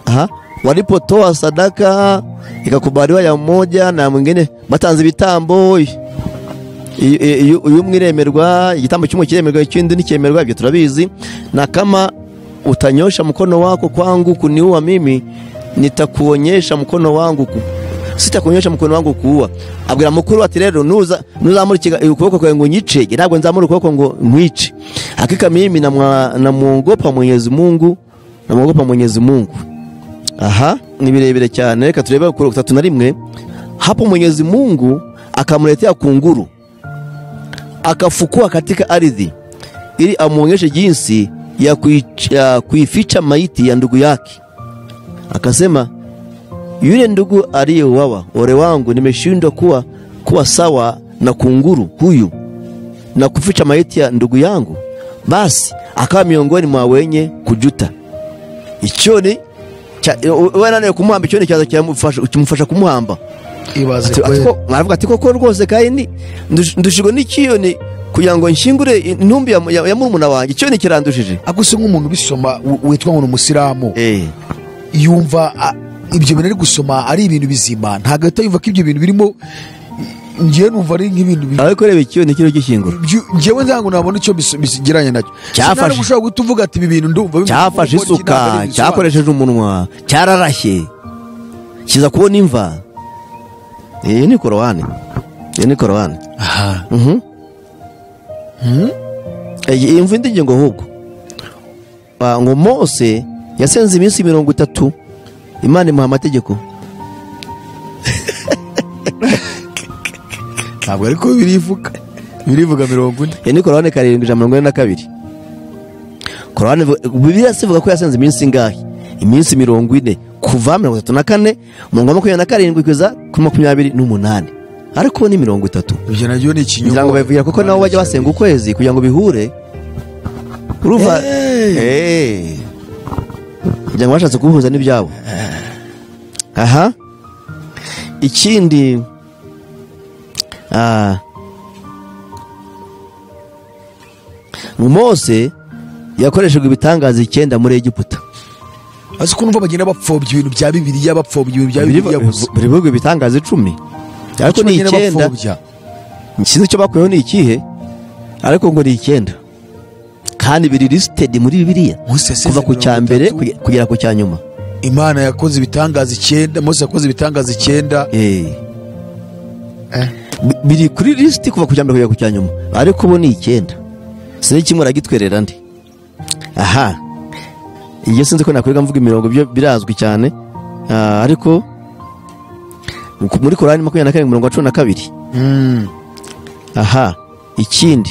A: Aha, walipotoa sadaka ikakubaliwa ya mmoja na mwingine batanze ibitambo iyo- iyo iyo umwe iremerwa igitambo cy'umwe kiremerwa ikindi ntikemerwa ibyo turabizi na kama utanyosha mkono wako kwangu kuniua mimi nitakuonyesha mkono wangu ku sitakuonyesha mkono wangu kuua abwira mukuru ati rero nuza nuzamura ikiga- ukuboko kwawe ngo nyicege ntabwo nzamura ukuboko ngo nkwice hakika mimi namwa- namwogopa Mwenyezi Mungu namwogopa Mwenyezi Mungu aha ni birebire cyane reka turebe ku tatu na rimwe hapo Mwenyezi Mungu akamletea kunguru akafukua katika ardhi ili amwonyeshe jinsi ya, kuich- ya kuificha maiti ya ndugu yake. Akasema, yule ndugu aliyeuawa, ole wangu, nimeshindwa kuwa, kuwa sawa na kunguru huyu na kuficha maiti ya ndugu yangu. Basi akawa miongoni mwa wenye kujuta. Icyoni cha- we naniwe kumuhamba icyoni cyaza kiramufasha- kimufasha kumuhamba
D: ibaze
A: Ati- ati
D: kweli
A: ko- aravuga ati koko rwose kandi ndush- ndushijwe n'ikiyoni kugira ngo nshingure intumbi ya, ya, ya murumuna wanjye ikiyoni kirandushije
D: ako se nk'umuntu ubisoma w- witwa ngo ni umusilamu
A: Eh.
D: yumva a- ibyo bintu ari gusoma ari ibintu bizima ntabwo ahita yumva ko ibyo bintu birimo ngewe numva ari nk'ibintu bi-
A: ariko reba ikiyoni kiriho gishingura
D: byu- ngewe ntabwo nabona icyo bis- bigeranye nacyo
A: Cyafashe.
D: Sinari gushobora guhita uvuga ati ibi bintu ndumva bimeze
A: cyafashe
D: nk'uko iki ntabwo
A: isuka
D: ari ibisobanuro.
A: cyakoresheje umunwa cyararashye kiza kubona imva iyi ni korowani iyi ni korowani
D: Aha.
A: Mhm. iyi iyi mva indi ngingo ahubwo Ah, ngo mose yasenze iminsi mirongo itatu imana imuha amategeko
D: ntabwo ariko birivuga birivuga mirongo ine
A: iyi ni korowani karindwi ijana na mirongo ine na kabiri korowani bibiliya se ivuga ko yasenze iminsi ingahe iminsi mirongo ine kuva mirongo itatu na kane mirongo makumyabiri na karindwi kugeza kuri makumyabiri n'umunani ariko ni mirongo itatu
D: ibyo nabyo ni
A: kugira ngo
D: ikinyoma
A: bavugira kuko nabo bajya basenga ukwezi kugira ngo bihure uruva Eh. kugira ngo bashatse kubihuza n'ibyabo aha ikindi ah, mose yakoreshejwe ibitangaza icyenda muri egiputa
D: azi ko numva bagenda bapfobya ibintu bya bibiliya bapfobya ibintu bya bibiliya gusa
A: buri bihugu ibitangaza icumi ariko ni
D: bagenda
A: icyenda
D: bapfobya
A: sinzi icyo bakuyeho ni ikihe ariko ngo ni icyenda kandi biri lisitedi muri bibiliya
D: Mose yasize
A: kuva ku cya
D: mirongo
A: mbere
D: itatu.
A: kuge- kugera ku cya nyuma
D: imana yakoze ibitangaza icyenda mose yakoze ibitangaza icyenda
A: Eh. Bi- biri kuri lisiti kuva ku cya mbere kugera ku cya nyuma ariko ubu ni icyenda sinzi kimwe aragitwerera ndi aha iyo sinzi ko nakwirwa mvuga imirongo byo birazwi cyane Ah, ariko muri korani makumyabiri na karindwi mirongo cumi na kabiri aha ikindi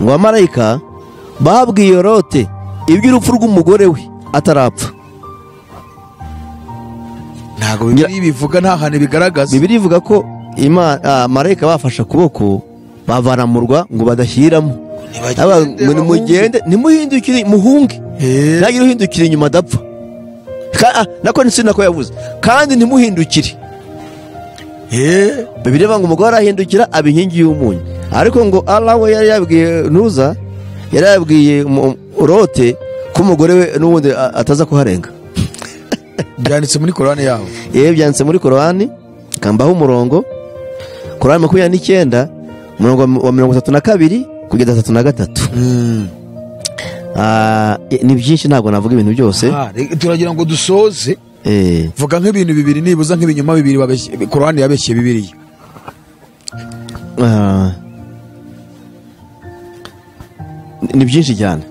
A: ngo abamarayika babwiye lote iby'urupfu rw'umugore we atarapfa
D: ntabwo bibiri bivuga nta hantu bigaragaza
A: bibiri ivuga ko ima- ah, marayika bafashe akaboko bavana mu rwa ngo badashyiramo Abavuga ngo nimugende nimuhindukire muhunge
D: Eh.
A: ntagire uhindukira inyuma adapfa Ka- ah, nako ni sinako yavuze kandi ntimuhindukire
D: Eh,
A: bibiri ivuga ngo umugore arahindukira aba inkingi y'umunyu ariko ngo Allah we yari yabwiye nuza yari yabwiye mu- rote ko umugore we n'ubundi a- ataza kuharenga
D: byanditse muri korani yabo
A: yewe byanditse muri korowani kambaho umurongo korowani makumyabiri n'icyenda umurongo wa- wa mirongo itatu na kabiri kugeza atatu na gatatu Ah, eh, ni byinshi ntabwo navuga ibintu byose
D: Ah, re- turagira ngo dusoze
A: Eh,
D: vuga nk'ibintu bibiri nibuza nk'ibinyoma bibiri babeshye- korani yabeshye bibiriya
A: ah, ni byinshi cyane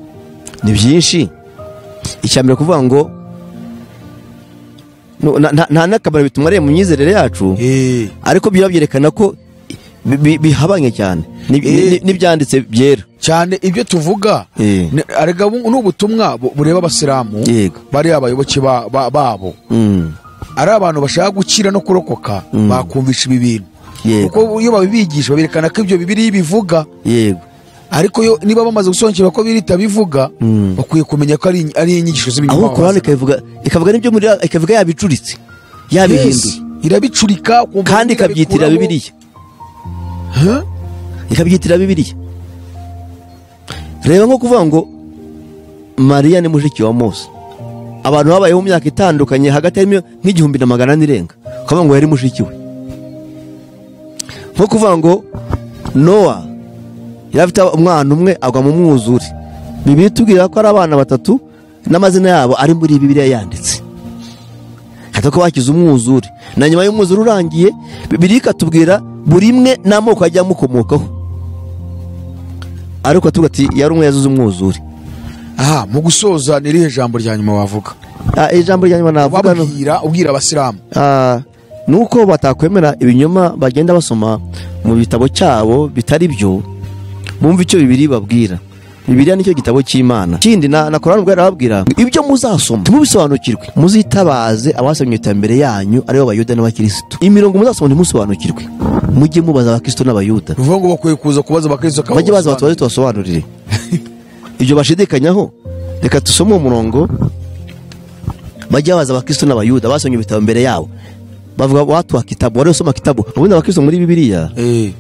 A: ni byinshi icya mbere kuvuga ngo no- na- na- nta n'akamaro bitumariye mu myizerere yacu
D: Eh,
A: ariko biba byerekana ko bi- bi- bihabanye cyane Ni- ni- ni- n'ibyanditse byera
D: cyane ibyo tuvuga
A: Eh.
D: ni- erega bu- ni ubutumwa bu- bureba abasilamu
A: Yego.
D: bari abayoboke ba- ba- babo
A: Mm.
D: ari abantu bashaka gukira no kurokoka bakumvisha ibi bintu
A: Yego.
D: kuko iyo babibigisha baberekana ko ibyo bibiri bivuga
A: yego
D: ariko yo- niba bamaze gusobanukirwa ko birita bivuga bakwiye kumenya ko ari ari inyigisho
A: aho
D: z'ibinyoma
A: korani ikabivuga ikavuga n'ibyo muri ikavuga yabicuritse yabihinduye
D: irabicurika ukumva
A: kandi ikabyitira
D: irabikuraho.
A: bibiliya
D: Huh?
A: ikabyitira bibiliya reba nko kuvuga ngo mariya ni mushiki wa mose abantu babayeho mu myaka itandukanye hagati harimo nk'igihumbi na magana ane irenga ukavuga ngo yari mushiki we nko kuvuga ngo nowa yari afite umwana umwe agwa mu mwuzure bibiri itubwira ko ari abana batatu n'amazina yabo ari muri bibiliya yanditse hata ko bakize umwuzure na nyuma y'umwuzure urangiye bibiri ikatubwira buri imwe n'amoko agiye amukomokaho ariko tuvuga ati yari umwe yazize umwuzure
D: aha mu gusoza ni irihe jambo rya nyuma wavuga
A: Ah, ijambo rya nyuma navuga no-
D: wabwira ubwira abasilamu
A: Ah, ni uko batakwemera ibinyoma bagenda basoma mu bitabo cyabo bitari byo bumva icyo bibiri babwira bibiriya nicyo gitabo cy'imana ikindi na na korani ubwo yarababwira ibyo muzasoma ntimubisobanukirwe muzitabaze abasomye iterambere yanyu aribo bayuda n'abakirisitu imirongo muzasoma ntimusobanukirwe mujye mubaza abakirisitu n'abayuda
D: ni ukuvuga ngo bakwiye kuza kubaza abakristo bakaba
A: bajye baza batubaze tubasobanurire ibyo bashidikanyaho reka dusome uwo murongo bajye baza abakristo n'abayuda basomye ibitabo mbere yabo bavuga watu wa kitabu wari usoma kitabu ubundi abakristo muri bibiliya
D: Eh,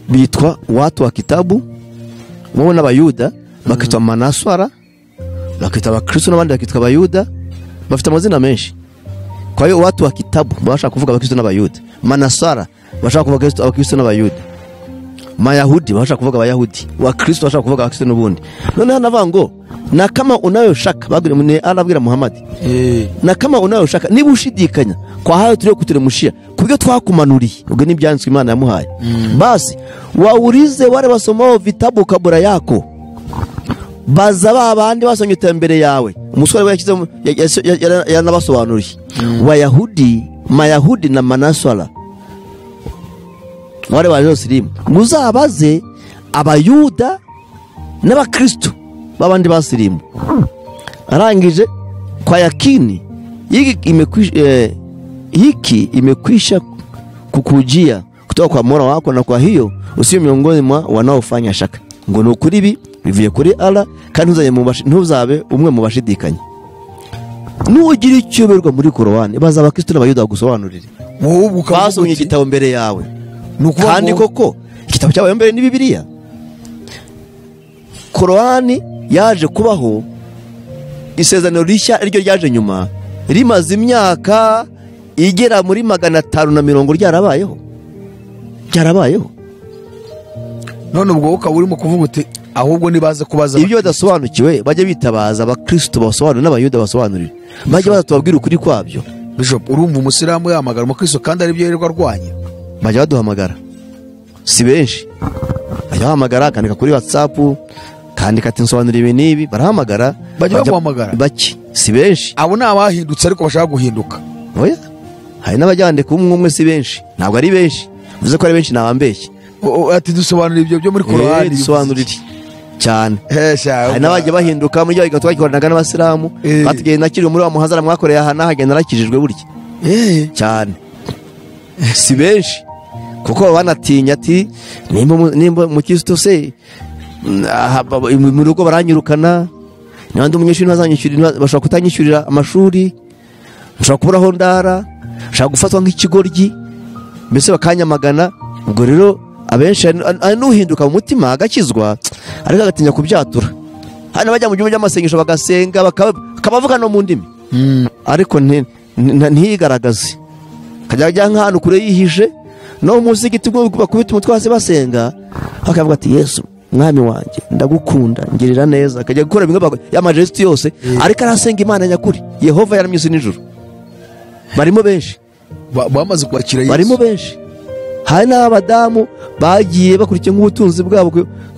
A: bitwa watu wa kitabu wowe n'abayuda bakitwa manaswara bakitwa abakristo n'abandi bakitwa abayuda bafite amazina menshi kwa hiyo watu wa kitabu baba bashaka kuvuga abakristo n'abayuda manaswara bashaka kuvuga abakristo- abakristo n'abayuda mayahudi bashaka kuvuga abayahudi wakristo bashaka kuvuga abakristo n'ubundi noneho navuga ngo na kama unayoshaka bagwira mune arabwira muhamadi
D: eh.
A: na kama unayoshaka niba ushidikanya kwa hayo tulio kuteremshia kubyo twakumanuriye ubwo ni ibyanditswe imana yamuhaye basi waulize wale wasomao vitabu kabura yako baza ba bandi basomye iterambere yawe umusore we yashyize mu- ya- ya- ya- ya- yaranabasobanuriye bayahudi mayahudi na manasara wale bajosirimu muzabaze abayuda n'abakristo b'abandi basirimu arangije kwa yakini hiki imekwisha, eh, hiki imekwisha kukujia kutoka kwa mola wako na kwa hiyo usio miongoni mwa wanaofanya shaka ngo ni ukuri ibi bivuye kuri ara kandi ntuzajye mu bashi- ntuzabe umwe mu bashidikanya nugira icyuberwa muri korowani baza abakristo n'abayuda bagusobanurire
D: wowe ubwo ukavuga
A: basomye
D: uti-
A: igitabo mbere yawe
D: ni ukuvuga
A: kandi
D: ngo-
A: koko igitabo cyabaye mbere ni bibiliya korowani yaje kubaho isezerano rishya ariryo ryaje nyuma rimaze imyaka igera muri magana atanu na mirongo ryarabayeho ryarabayeho
D: none ubwo wowe ukaba urimo kuvuga uti ahubwo nibaze kubaza
A: ibyo badasobanukiwe bajye bitabaza abakristo basobanurire n'abayuda basobanurire bajye baza tubabwire ukuri kwabyo
D: bishop urumva umusilamu yahamagara umukristo kandi aribyo yirirwa arwanya
A: bajya baduhamagara si benshi bajya bahamagara akandika kuri watsapu kandika ati nsobanura ibi n'ibi barahamagara
D: Bajya baguhamagara?
A: bake si benshi
D: abo ni abahindutse ariko bashaka guhinduka
A: oya hari n'abajyandika umwe umwe si benshi ntabwo ari benshi bivuze ko ari benshi nabambeshye
D: O- o- ati dusobanura ibyo byo muri
A: Eh,
D: korowani
A: dusobanurire cyane hari n'abajya
D: n'abajya
A: bahinduka muri rya gatolika bakoranaga n'abasilamu
D: Eh.
A: batugiye nakiriwe muri wa muhazara mwakoreye aha n'aha agenda arakijijwe burya cyane si benshi kuko baba banatinya ati nimba mu- nimba umukristo se mm, aha, ba- ba- mu rugo baranyirukana niba ndi umunyeshuri ntazanyishyurira ntiba- bashobora kutanyishyurira amashuri nshobora kuburaho ndara nshobora gufatwa nk'ikigoryi mbese bakanyamagana ubwo rero abenshi hari- hari n'uhinduka mu mutima agakizwa ariko agatinya kubyatura hari n'abajya mu gihugu cy'amasengesho bagasenga bakaba bakaba bavuga no mu ndimi ariko nti- nti- ntiyigaragaze akajya ajya nk'ahantu kure yihishe no munsi y'igiti ubwo bakubita umutwe hasi basenga akavuga ati yesu mwami wanjye ndagukunda ngirira neza akajya gukora bimwe bako- y'amajesiti yose ariko arasenga imana nyakuri yehova yaramye isi nijoro barimo benshi
D: bamaze kwakira yesu
A: barimo benshi hari n'abadamu bagiye bakurikiye nk'ubutunzi bwabo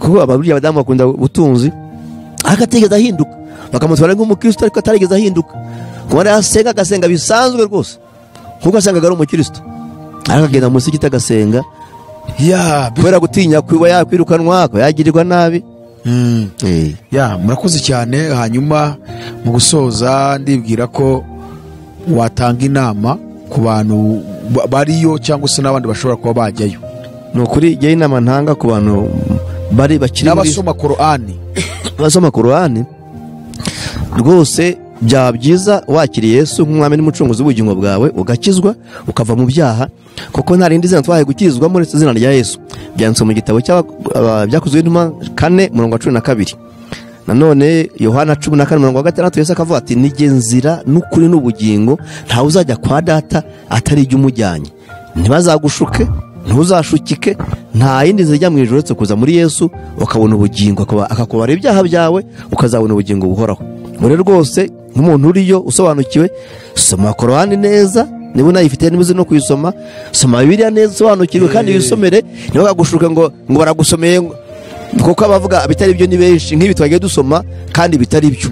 A: kuko ababiri abadamu bakunda ubutunzi ariko atigeze ahinduka bakamutwara nk'umukristo ariko atarigeze ahinduka kuko yari asenga agasenga bisanzwe rwose nk'uko asengaga ari umukristo ariko akagenda munsi y'igiti agasenga
D: ya
A: kubera gutinya kuba yakwirukanwa ko yagirirwa nabi
D: mm.
A: Eh.
D: ya murakoze cyane hanyuma mu gusoza ndibwira ko watanga inama ku bantu ba- bariyo cyangwa se n'abandi bashobora kuba bajyayo
A: ni ukuri jya inama ntanga ku bantu bari bakiri muri-
D: n'abasoma korani
A: basoma korowani rwose byaba byiza wakiriye Yesu nk'umwami n'umucunguzi w'ubugingo bwawe ugakizwa ukava mu byaha kuko nta rindi zina twahaye gukirizwamo uretse izina rya Yesu byanditswe mu gitabo cy'aba- aba- byakozwe n'intumwa kane murongo wa cumi na kabiri nanone yohana cumi na kane mirongo wa gatandatu yesu akavuga ati nijye nzira n'ukuri n'ubugingo ntawe uzajya kwa data atari ijya umujyanye ntibazagushuke ntuzashukike nta yindi nzira ijya mu ijoro uretse kuza muri yesu ukabona ubugingo akaba- akakubara ibyaha byawe ukazabona ubugingo buhoraho buri rwose nk'umuntu uriyo usobanukiwe soma korowani neza niba unayifite n'imizi no kuyisoma soma bibiliya neza usobanukirwe kandi wisomere ntibakagushuke ngo ngo baragusomeye ngo- kuko abavuga bitari byo ni benshi nk'ibi twagiye dusoma kandi bitari byo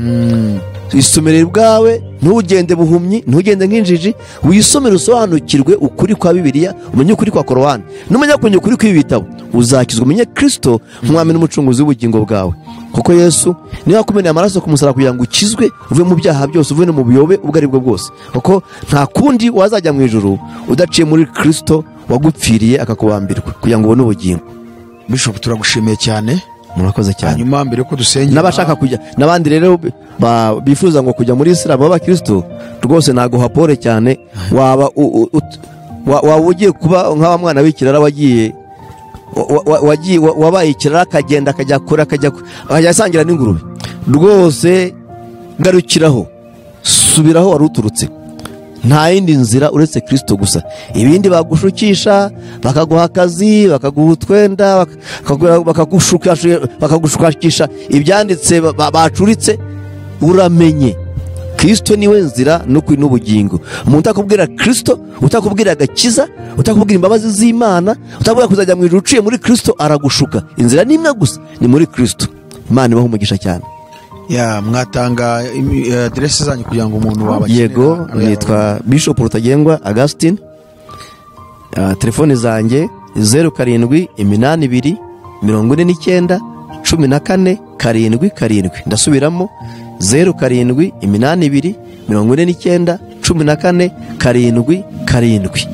A: isomere bwawe ntugende buhumyi ntugende nk'injiji wisomere usobanukirwe ukuri kwa bibiliya umenye ukuri kwa korowani numenya kumenya ukuri kw'ibi bitabo uzakizwa umenye kirisito nk'umwami n'umucunguzi w'ubugingo bwawe kuko yesu niwe wakumeneye amaraso ku musaraba kugira ngo ukizwe uve mu byaha byose uve no mu buyobe ubwo ari bwo bwose kuko nta kundi wazajya mu ijuru udaciye muri kirisito wagupfiriye akakubambirwa kugira ngo ubone ubugingo
D: bishop turagushimiye cyane
A: murakoze cyane
D: hanyuma mbere yuko dusengera
A: n'abashaka kujya n'abandi rero ba- bifuza ngo kujya muri isilamu b'abakirisitu rwose ntabwo hapore cyane waba u- u- ut- wa- waba ugiye kuba nk'aba mwana w'ikirara wagiye wa- wa- wagiye- wa- wabaye ikirara akagenda akajya kure akajya ku- akajya asangira n'ingurube rwose garukiraho subiraho wari uturutse nta yindi nzira uretse kirisito gusa ibindi bagushukisha bakaguha akazi bakaguha utwenda bak- bakagu- bakagushukashu- bakagushukakisha ibyanditse ba- ba- bacuritse uramenye kirisito niwe nzira n'ukuri n'ubugingo umuntu utakubwira kirisito utakubwira agakiza utakubwira imbabazi z'imana utakubwira kuzajya mu ijuru uciye muri kirisito aragushuka inzira ni imwe gusa ni muri kirisito imana ibaha umugisha cyane
D: ya mwatanga imi- eh, aderesi zanyu kugira ngo umuntu wabakenera
A: yego
D: abe
A: nitwa bishop rutagengwa augustin Ah, telefone zanjye zeru karindwi iminani ibiri mirongo ine n'icyenda cumi na kane karindwi karindwi ndasubiramo zeru karindwi iminani ibiri mirongo ine n'icyenda cumi na kane karindwi karindwi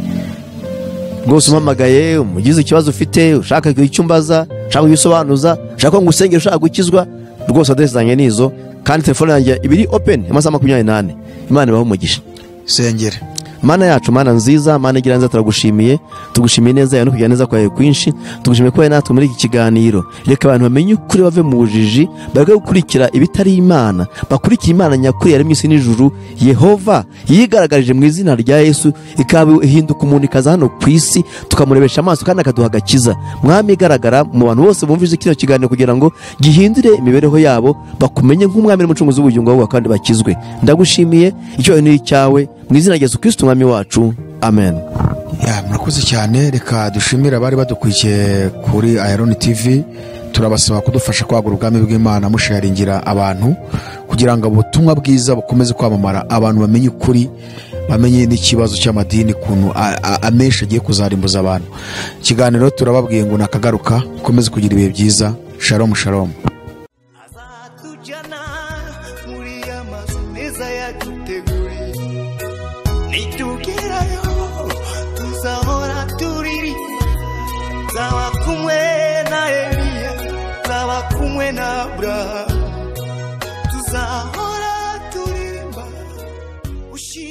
A: rwose umpamagaye umugize ikibazo ufite ushaka icyo umbaza ushaka kugisobanuza ushaka ngo usengere ushaka gukizwa rwose aderesi zanjye ni izo kandi telefone yanjye ibiri openi amasaha makumyabiri n'ane imana ibahe umugisha
D: sengere
A: mana yacu mana nziza mana igira neza turagushimiye tugushimiye neza yawe no kugira neza kwawe kwinshi tugushimiye kuba natwe muri iki kiganiro reka abantu bamenye ukuri bave mu bujiji bareke gukurikira ibitari imana bakurikire imana nyakuri yaremye isi n'ijuru yehova yigaragarije mu izina rya yesu ikaba ihinduka umuntu ikaza hano ku isi tukamurebesha amaso kandi akaduha agakiza mwami igaragara mu bantu bose bumvise kino kiganiro kugira ngo gihindure imibereho yabo bakumenye nk'umwami n'umucunguzi w'ubugingo bwawe kandi bakizwe ndagushimiye icyubahiro ni icyawe mu izina rya yesu kirisiti umwami wacu amen
D: ya murakoze cyane reka dushimire abari badukurikiye kuri ayaroni tv turabasaba kudufasha kwagura ubwami bw'imana musharingira abantu kugira ngo ubutumwa bwiza bukomeze kwamamara abantu bamenye ukuri bamenye n'ikibazo cy'amadini ukuntu a- a- amenshi agiye kuzarimbuza abantu ikiganiro turababwiye ngo nakagaruka ukomeze kugira ibihe byiza sharomu sharomu
E: azatujyana muri ya mazu meza yaduteguriye nitugerayo tuzahora turirimba nzaba kumwe na eliya nzaba kumwe na aburahamu tuzahora turirimba ushi